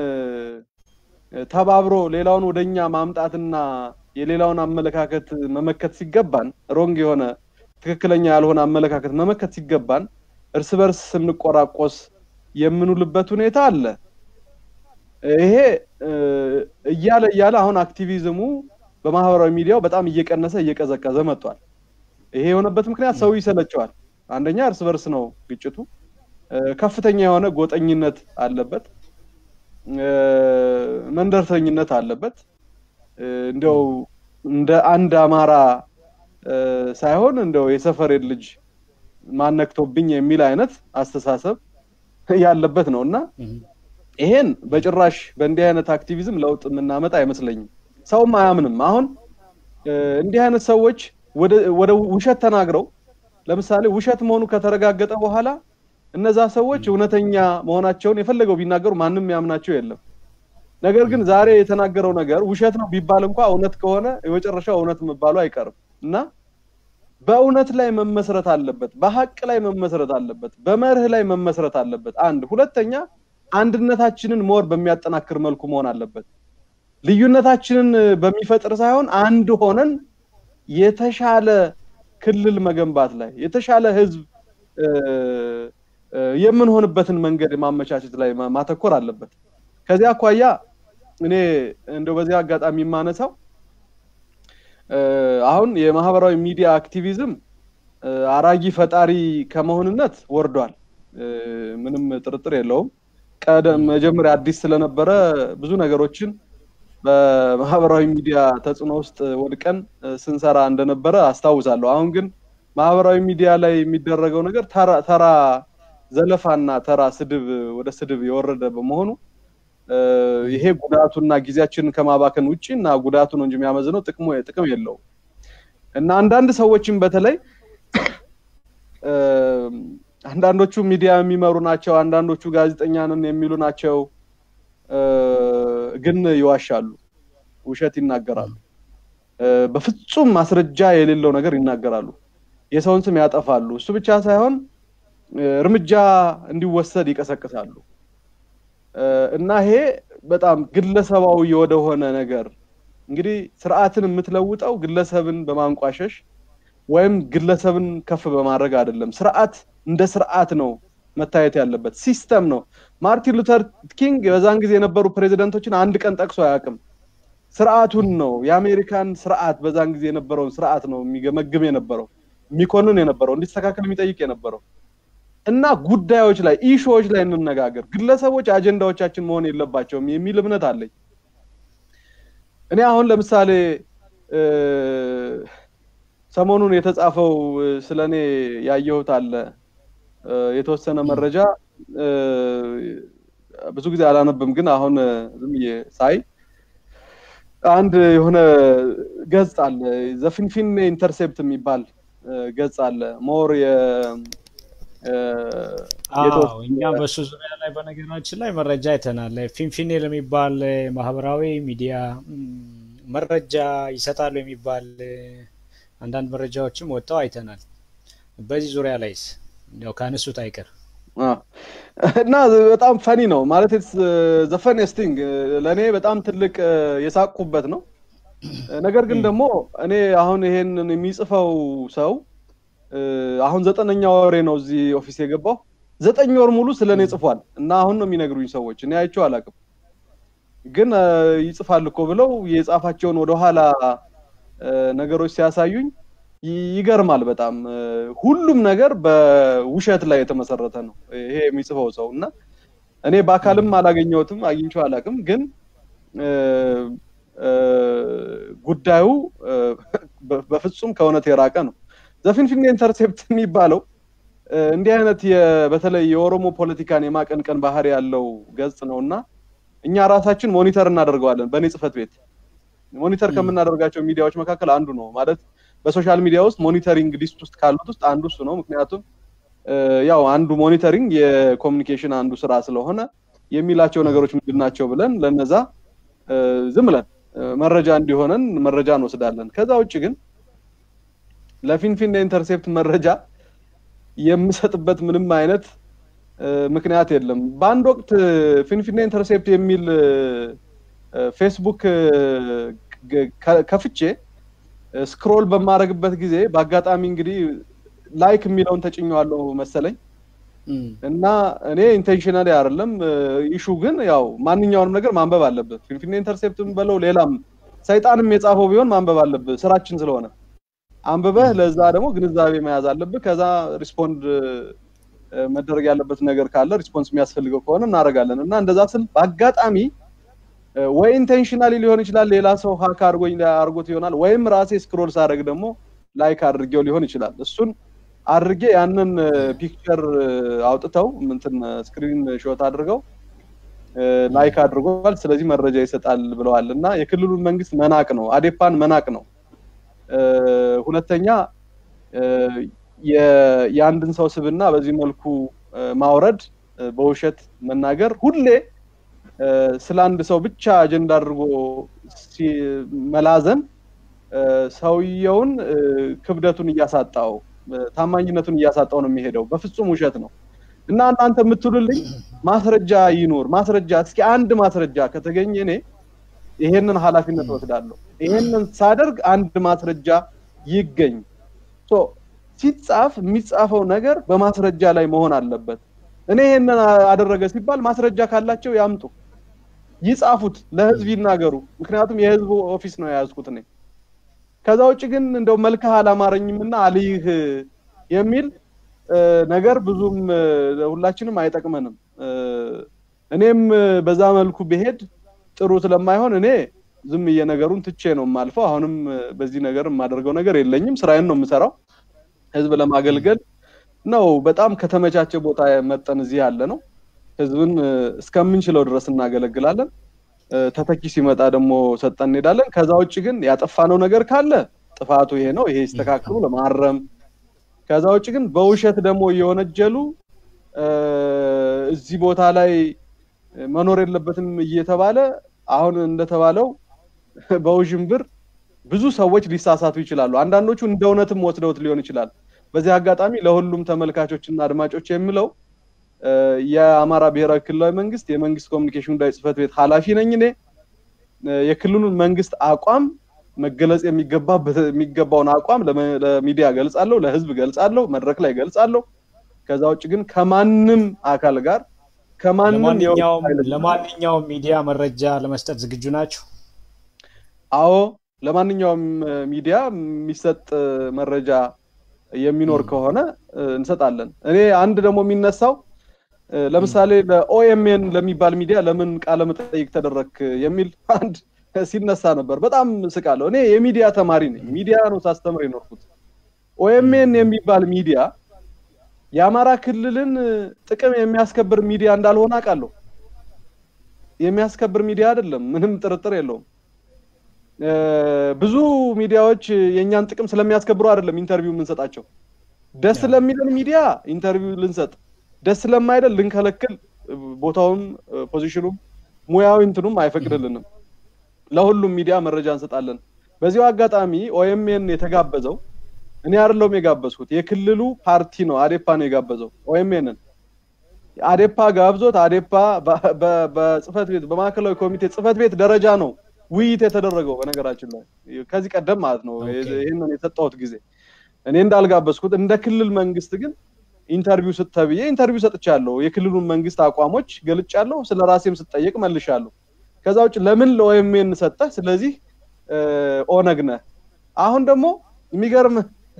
ተባብሮ ሌላውን ወደኛ ማምጣትና የሌላውን አመለካከት መመከት ሲገባን ሮንግ የሆነ ትክክለኛ ያልሆነ አመለካከት መመከት ሲገባን እርስ በርስ ስንቆራቆስ የምንውልበት ሁኔታ አለ። ይሄ እያለ እያለ አሁን አክቲቪዝሙ በማህበራዊ ሚዲያው በጣም እየቀነሰ እየቀዘቀዘ መጥቷል። ይሄ የሆነበት ምክንያት ሰው ይሰለቸዋል። አንደኛ እርስ በርስ ነው ግጭቱ። ከፍተኛ የሆነ ጎጠኝነት አለበት፣ መንደርተኝነት አለበት። እንደው እንደ አንድ አማራ ሳይሆን እንደው የሰፈሬን ልጅ ማነክቶብኝ የሚል አይነት አስተሳሰብ ያለበት ነው እና ይሄን በጭራሽ በእንዲህ አይነት አክቲቪዝም ለውጥ የምናመጣ አይመስለኝም። ሰውም አያምንም። አሁን እንዲህ አይነት ሰዎች ወደ ውሸት ተናግረው ለምሳሌ ውሸት መሆኑ ከተረጋገጠ በኋላ እነዛ ሰዎች እውነተኛ መሆናቸውን የፈለገው ቢናገሩ ማንም ያምናቸው የለም። ነገር ግን ዛሬ የተናገረው ነገር ውሸት ነው ቢባል እንኳ እውነት ከሆነ የመጨረሻው እውነት መባሉ አይቀርም እና በእውነት ላይ መመስረት አለበት፣ በሀቅ ላይ መመስረት አለበት፣ በመርህ ላይ መመስረት አለበት። አንድ ሁለተኛ አንድነታችንን ሞር በሚያጠናክር መልኩ መሆን አለበት። ልዩነታችንን በሚፈጥር ሳይሆን አንድ ሆነን የተሻለ ክልል መገንባት ላይ የተሻለ ህዝብ የምንሆንበትን መንገድ ማመቻቸት ላይ ማተኮር አለበት። ከዚያ አኳያ እኔ እንደው በዚህ አጋጣሚ የማነሳው አሁን የማህበራዊ ሚዲያ አክቲቪዝም አራጊ ፈጣሪ ከመሆንነት ወርዷል። ምንም ጥርጥር የለውም። ቀደም መጀመሪያ አዲስ ስለነበረ ብዙ ነገሮችን በማህበራዊ ሚዲያ ተጽዕኖ ውስጥ ወድቀን ስንሰራ እንደነበረ አስታውሳለሁ። አሁን ግን ማህበራዊ ሚዲያ ላይ የሚደረገው ነገር ተራ ዘለፋና ተራ ስድብ ወደ ስድብ የወረደ በመሆኑ ይሄ ጉዳቱና ጊዜያችንን ከማባከን ውጭ እና ጉዳቱ ነው እንጂ የሚያመዝነው ጥቅሙ ጥቅም የለውም እና አንዳንድ ሰዎችም በተለይ አንዳንዶቹ ሚዲያ የሚመሩ ናቸው፣ አንዳንዶቹ ጋዜጠኛ ነን የሚሉ ናቸው። ግን ይዋሻሉ፣ ውሸት ይናገራሉ፣ በፍጹም ማስረጃ የሌለው ነገር ይናገራሉ፣ የሰውን ስም ያጠፋሉ። እሱ ብቻ ሳይሆን እርምጃ እንዲወሰድ ይቀሰቅሳሉ። እና ይሄ በጣም ግለሰባዊ ወደሆነ ነገር እንግዲህ ስርዓትን የምትለውጠው ግለሰብን በማንቋሸሽ ወይም ግለሰብን ከፍ በማድረግ አይደለም። ስርዓት እንደ ስርዓት ነው መታየት ያለበት፣ ሲስተም ነው። ማርቲን ሉተር ኪንግ በዛን ጊዜ የነበሩ ፕሬዚደንቶችን አንድ ቀን ጠቅሶ አያውቅም። ስርዓቱን ነው የአሜሪካን ስርዓት በዛን ጊዜ የነበረውን ስርዓት ነው የሚገመግም የነበረው የሚኮንን የነበረው እንዲስተካከል የሚጠይቅ የነበረው እና ጉዳዮች ላይ ኢሹዎች ላይ እንነጋገር። ግለሰቦች አጀንዳዎቻችን መሆን የለባቸውም የሚል እምነት አለኝ። እኔ አሁን ለምሳሌ ሰሞኑን የተጻፈው ስለ እኔ ያየሁት አለ። የተወሰነ መረጃ ብዙ ጊዜ አላነብም፣ ግን አሁን ዝም ብዬ ሳይ አንድ የሆነ ገጽ አለ ዘፊንፊኔ ኢንተርሴፕት የሚባል ገጽ አለ ሞር እኛም በሱ ዙሪያ ላይ በነገራችን ላይ መረጃ አይተናል። ፊንፊኔ ለሚባል ማህበራዊ ሚዲያ መረጃ ይሰጣሉ የሚባል አንዳንድ መረጃዎችም ወጥተው አይተናል። በዚህ ዙሪያ ላይስ ያው ካነሱት አይቀር እና በጣም ፈኒ ነው ማለት ዘፈኔስቲንግ ለእኔ በጣም ትልቅ የሳቁበት ነው። ነገር ግን ደግሞ እኔ አሁን ይሄንን የሚጽፈው ሰው አሁን ዘጠነኛ ወሬ ነው እዚህ ኦፊስ የገባው። ዘጠኝ ወር ሙሉ ስለ እኔ ጽፏል እና አሁን ነው የሚነግሩኝ ሰዎች። እኔ አይቼው አላውቅም፣ ግን ይጽፋል እኮ ብለው የጻፋቸውን ወደኋላ ነገሮች ሲያሳዩኝ ይገርማል በጣም ሁሉም ነገር በውሸት ላይ የተመሰረተ ነው ይሄ የሚጽፈው ሰው እና እኔ በአካልም አላገኘሁትም አግኝቼው አላውቅም ግን ጉዳዩ በፍጹም ከእውነት የራቀ ነው ዘፊንፊኔ ኢንተርሴፕት የሚባለው እንዲህ አይነት በተለይ የኦሮሞ ፖለቲካን የማቀንቀን ባህሪ ያለው ገጽ ነው እና እኛ ራሳችን ሞኒተር እናደርገዋለን በእኔ ጽህፈት ቤት ሞኒተር ከምናደርጋቸው ሚዲያዎች መካከል አንዱ ነው ማለት በሶሻል ሚዲያ ውስጥ ሞኒተሪንግ ሊስት ውስጥ ካሉት ውስጥ አንዱ እሱ ነው ምክንያቱም ያው አንዱ ሞኒተሪንግ የኮሚኒኬሽን አንዱ ስራ ስለሆነ የሚላቸው ነገሮች ምንድን ናቸው ብለን ለነዛ ዝም ብለን መረጃ እንዲሆነን መረጃ እንወስዳለን ከዛ ውጭ ግን ለፊንፊኔ ኢንተርሴፕት መረጃ የምሰጥበት ምንም አይነት ምክንያት የለም በአንድ ወቅት ፊንፊኔ ኢንተርሴፕት የሚል ፌስቡክ ከፍቼ ስክሮል በማድረግበት ጊዜ በአጋጣሚ እንግዲህ ላይክ የሚለውን ተጭኘዋለሁ መሰለኝ እና እኔ ኢንቴንሽናሊ አይደለም ኢሹ ግን ያው ማንኛውንም ነገር ማንበብ አለብህ ፊንፊኔ ኢንተርሴፕትም በለው ሌላም ሰይጣንም የጻፈው ቢሆን ማንበብ አለብህ ስራችን ስለሆነ አንብበህ ለዛ ደግሞ ግንዛቤ መያዝ አለብህ ከዛ ሪስፖንድ መደረግ ያለበት ነገር ካለ ሪስፖንስ የሚያስፈልገው ከሆነ እናደርጋለን እና እንደዛ ስል በአጋጣሚ ወይ ኢንቴንሽናሊ ሊሆን ይችላል ሌላ ሰው ሀክ አድርጎኝ አድርጎት ይሆናል ወይም ራሴ ስክሮል ሳደርግ ደግሞ ላይክ አድርጌው ሊሆን ይችላል እሱን አድርጌ ያንን ፒክቸር አውጥተው ምንትን ስክሪን ሾት አድርገው ላይክ አድርጓል ስለዚህ መረጃ ይሰጣል ብለዋል እና የክልሉን መንግስት መናቅ ነው አዴፓን መናቅ ነው ሁለተኛ የአንድን ሰው ስብና በዚህ መልኩ ማውረድ በውሸት መናገር ሁሌ ስለ አንድ ሰው ብቻ አጀንዳ አድርጎ መላዘን ሰውየውን ክብደቱን እያሳጣው ታማኝነቱን እያሳጣው ነው የሚሄደው በፍጹም ውሸት ነው እና እናንተ የምትሉልኝ ማስረጃ ይኑር ማስረጃ እስኪ አንድ ማስረጃ ከተገኘ እኔ ይሄንን ኃላፊነት ወስዳለሁ ይሄንን ሳደርግ አንድ ማስረጃ ይገኝ ሲጻፍ የሚጻፈው ነገር በማስረጃ ላይ መሆን አለበት እኔ ይሄንን አደረገ ሲባል ማስረጃ ካላቸው ያምጡ ይጻፉት ለህዝብ ይናገሩ ምክንያቱም የህዝቡ ኦፊስ ነው የያዝኩት እኔ ከዛ ውጭ ግን እንደው መልክህ አላማረኝም እና አልይህ የሚል ነገር ብዙም ሁላችንም አይጠቅመንም እኔም በዛ መልኩ ብሄድ ጥሩ ስለማይሆን እኔ ዝም ነገሩን ትቼ ነው የማልፈው አሁንም በዚህ ነገር የማደርገው ነገር የለኝም ስራዬን ነው የምሰራው ህዝብ ለማገልገል ነው በጣም ከተመቻቸ ቦታ መጠን እዚህ ያለ ነው ህዝብን እስከምንችለው ድረስ እናገለግላለን ተተኪ ሲመጣ ደግሞ ሰጠን እንሄዳለን ከዛ ውጭ ግን ያጠፋነው ነገር ካለ ጥፋቱ ይሄ ነው ይሄ ይስተካክሉ ለማረም ከዛ ውጭ ግን በውሸት ደግሞ እየወነጀሉ እዚህ ቦታ ላይ መኖር የለበትም እየተባለ አሁን እንደተባለው በውዥንብር ብዙ ሰዎች ሊሳሳቱ ይችላሉ አንዳንዶቹ እንደ እውነትም ወስደውት ሊሆን ይችላል በዚህ አጋጣሚ ለሁሉም ተመልካቾች እና አድማጮች የምለው የአማራ ብሔራዊ ክልላዊ መንግስት የመንግስት ኮሚኒኬሽን ጉዳይ ጽህፈት ቤት ኃላፊ ነኝ እኔ የክልሉን መንግስት አቋም መገለጽ የሚገባውን አቋም ለሚዲያ ገልጻለሁ ለህዝብ ገልጻለሁ መድረክ ላይ ገልጻለሁ ከዛ ውጭ ግን ከማንም አካል ጋር ከማንም ለማንኛውም ሚዲያ መረጃ ለመስጠት ዝግጁ ናቸው አዎ ለማንኛውም ሚዲያ የሚሰጥ መረጃ የሚኖር ከሆነ እንሰጣለን እኔ አንድ ደግሞ የሚነሳው ለምሳሌ ለኦኤምኤን ለሚባል ሚዲያ ለምን ቃለ መጠይቅ ተደረክ የሚል አንድ ሲነሳ ነበር በጣም ስቃለሁ እኔ የሚዲያ ተማሪ ነኝ ሚዲያ ነው ሳስተምር የኖርኩት ኦኤምኤን የሚባል ሚዲያ የአማራ ክልልን ጥቅም የሚያስከብር ሚዲያ እንዳልሆነ አውቃለሁ። የሚያስከብር ሚዲያ አይደለም፣ ምንም ጥርጥር የለውም። ብዙ ሚዲያዎች የእኛን ጥቅም ስለሚያስከብሩ አይደለም ኢንተርቪው የምንሰጣቸው። ደስ ስለሚለን ሚዲያ ኢንተርቪው ልንሰጥ፣ ደስ ስለማይለን ልንከለክል፣ ቦታውም ፖዚሽኑም ሙያዊ እንትኑም አይፈቅድልንም። ለሁሉም ሚዲያ መረጃ እንሰጣለን። በዚሁ አጋጣሚ ኦኤምኤን የተጋበዘው እኔ አይደለሁም የጋበዝኩት፣ የክልሉ ፓርቲ ነው አዴፓ ነው የጋበዘው ኦኤምኤንን አዴፓ ጋብዞት አዴፓ በጽህፈት ቤት በማዕከላዊ ኮሚቴ ጽህፈት ቤት ደረጃ ነው ውይይት የተደረገው። በነገራችን ላይ ከዚህ ቀደም ማለት ነው ይህንን የሰጠሁት ጊዜ እኔ እንዳልጋበዝኩት እንደ ክልል መንግስት ግን ኢንተርቪው ስተብዬ ኢንተርቪው ሰጥቻለሁ። የክልሉን መንግስት አቋሞች ገልጫለሁ። ስለ ራሴም ስጠየቅ መልሻለሁ። ከዛ ውጭ ለምን ለኦኤምኤን ሰጠህ? ስለዚህ ኦነግ ነህ። አሁን ደግሞ የሚገርም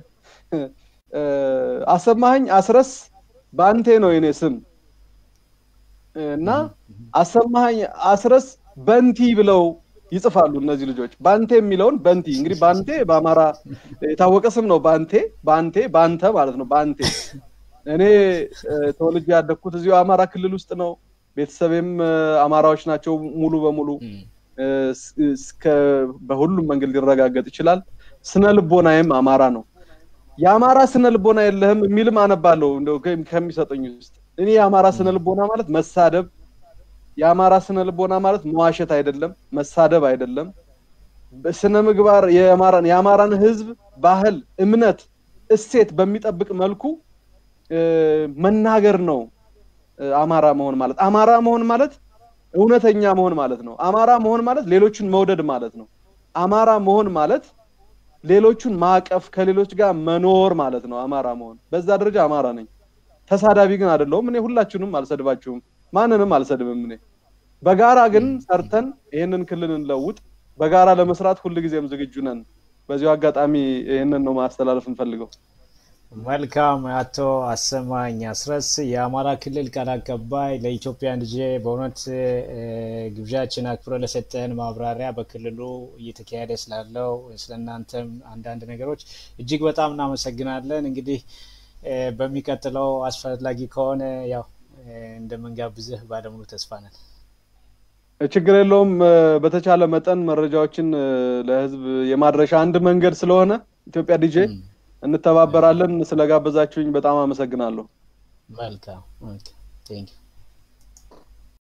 አሰማኸኝ አስረስ በአንቴ ነው የኔ ስም እና አሰማኸኝ አስረስ በንቲ ብለው ይጽፋሉ እነዚህ ልጆች። ባንቴ የሚለውን በንቲ እንግዲህ ባንቴ በአማራ የታወቀ ስም ነው። ባንቴ ባንቴ ባንተ ማለት ነው። ባንቴ እኔ ተወልጄ ያደግኩት እዚሁ አማራ ክልል ውስጥ ነው። ቤተሰቤም አማራዎች ናቸው ሙሉ በሙሉ እስከ በሁሉም መንገድ ሊረጋገጥ ይችላል። ስነ ልቦናዬም አማራ ነው። የአማራ ስነ ልቦና የለህም የሚልም አነባለሁ እንደው ከሚሰጠኝ ውስጥ እኔ የአማራ ስነ ልቦና ማለት መሳደብ የአማራ ስነ ልቦና ማለት መዋሸት አይደለም፣ መሳደብ አይደለም። በስነ ምግባር የአማራን የአማራን ሕዝብ ባህል፣ እምነት፣ እሴት በሚጠብቅ መልኩ መናገር ነው። አማራ መሆን ማለት አማራ መሆን ማለት እውነተኛ መሆን ማለት ነው። አማራ መሆን ማለት ሌሎቹን መውደድ ማለት ነው። አማራ መሆን ማለት ሌሎቹን ማቀፍ ከሌሎች ጋር መኖር ማለት ነው። አማራ መሆን በዛ ደረጃ አማራ ነኝ። ተሳዳቢ ግን አይደለሁም። እኔ ሁላችሁንም አልሰድባችሁም፣ ማንንም አልሰድብም። እኔ በጋራ ግን ሰርተን ይህንን ክልል እንለውጥ። በጋራ ለመስራት ሁልጊዜም ዝግጁ ነን። በዚሁ አጋጣሚ ይህንን ነው ማስተላለፍ እንፈልገው። መልካም አቶ አሰማኝ አስረስ የአማራ ክልል ቃል አቀባይ ለኢትዮጵያ ልጄ በእውነት ግብዣችን አክብረ ለሰጠን ማብራሪያ በክልሉ እየተካሄደ ስላለው ስለእናንተም አንዳንድ ነገሮች እጅግ በጣም እናመሰግናለን። እንግዲህ በሚቀጥለው አስፈላጊ ከሆነ ያው እንደምንጋብዝህ ባለሙሉ ተስፋ ነን። ችግር የለውም። በተቻለ መጠን መረጃዎችን ለህዝብ የማድረሻ አንድ መንገድ ስለሆነ ኢትዮጵያ ዲጄ እንተባበራለን። ስለጋበዛችሁኝ በጣም አመሰግናለሁ። መልካም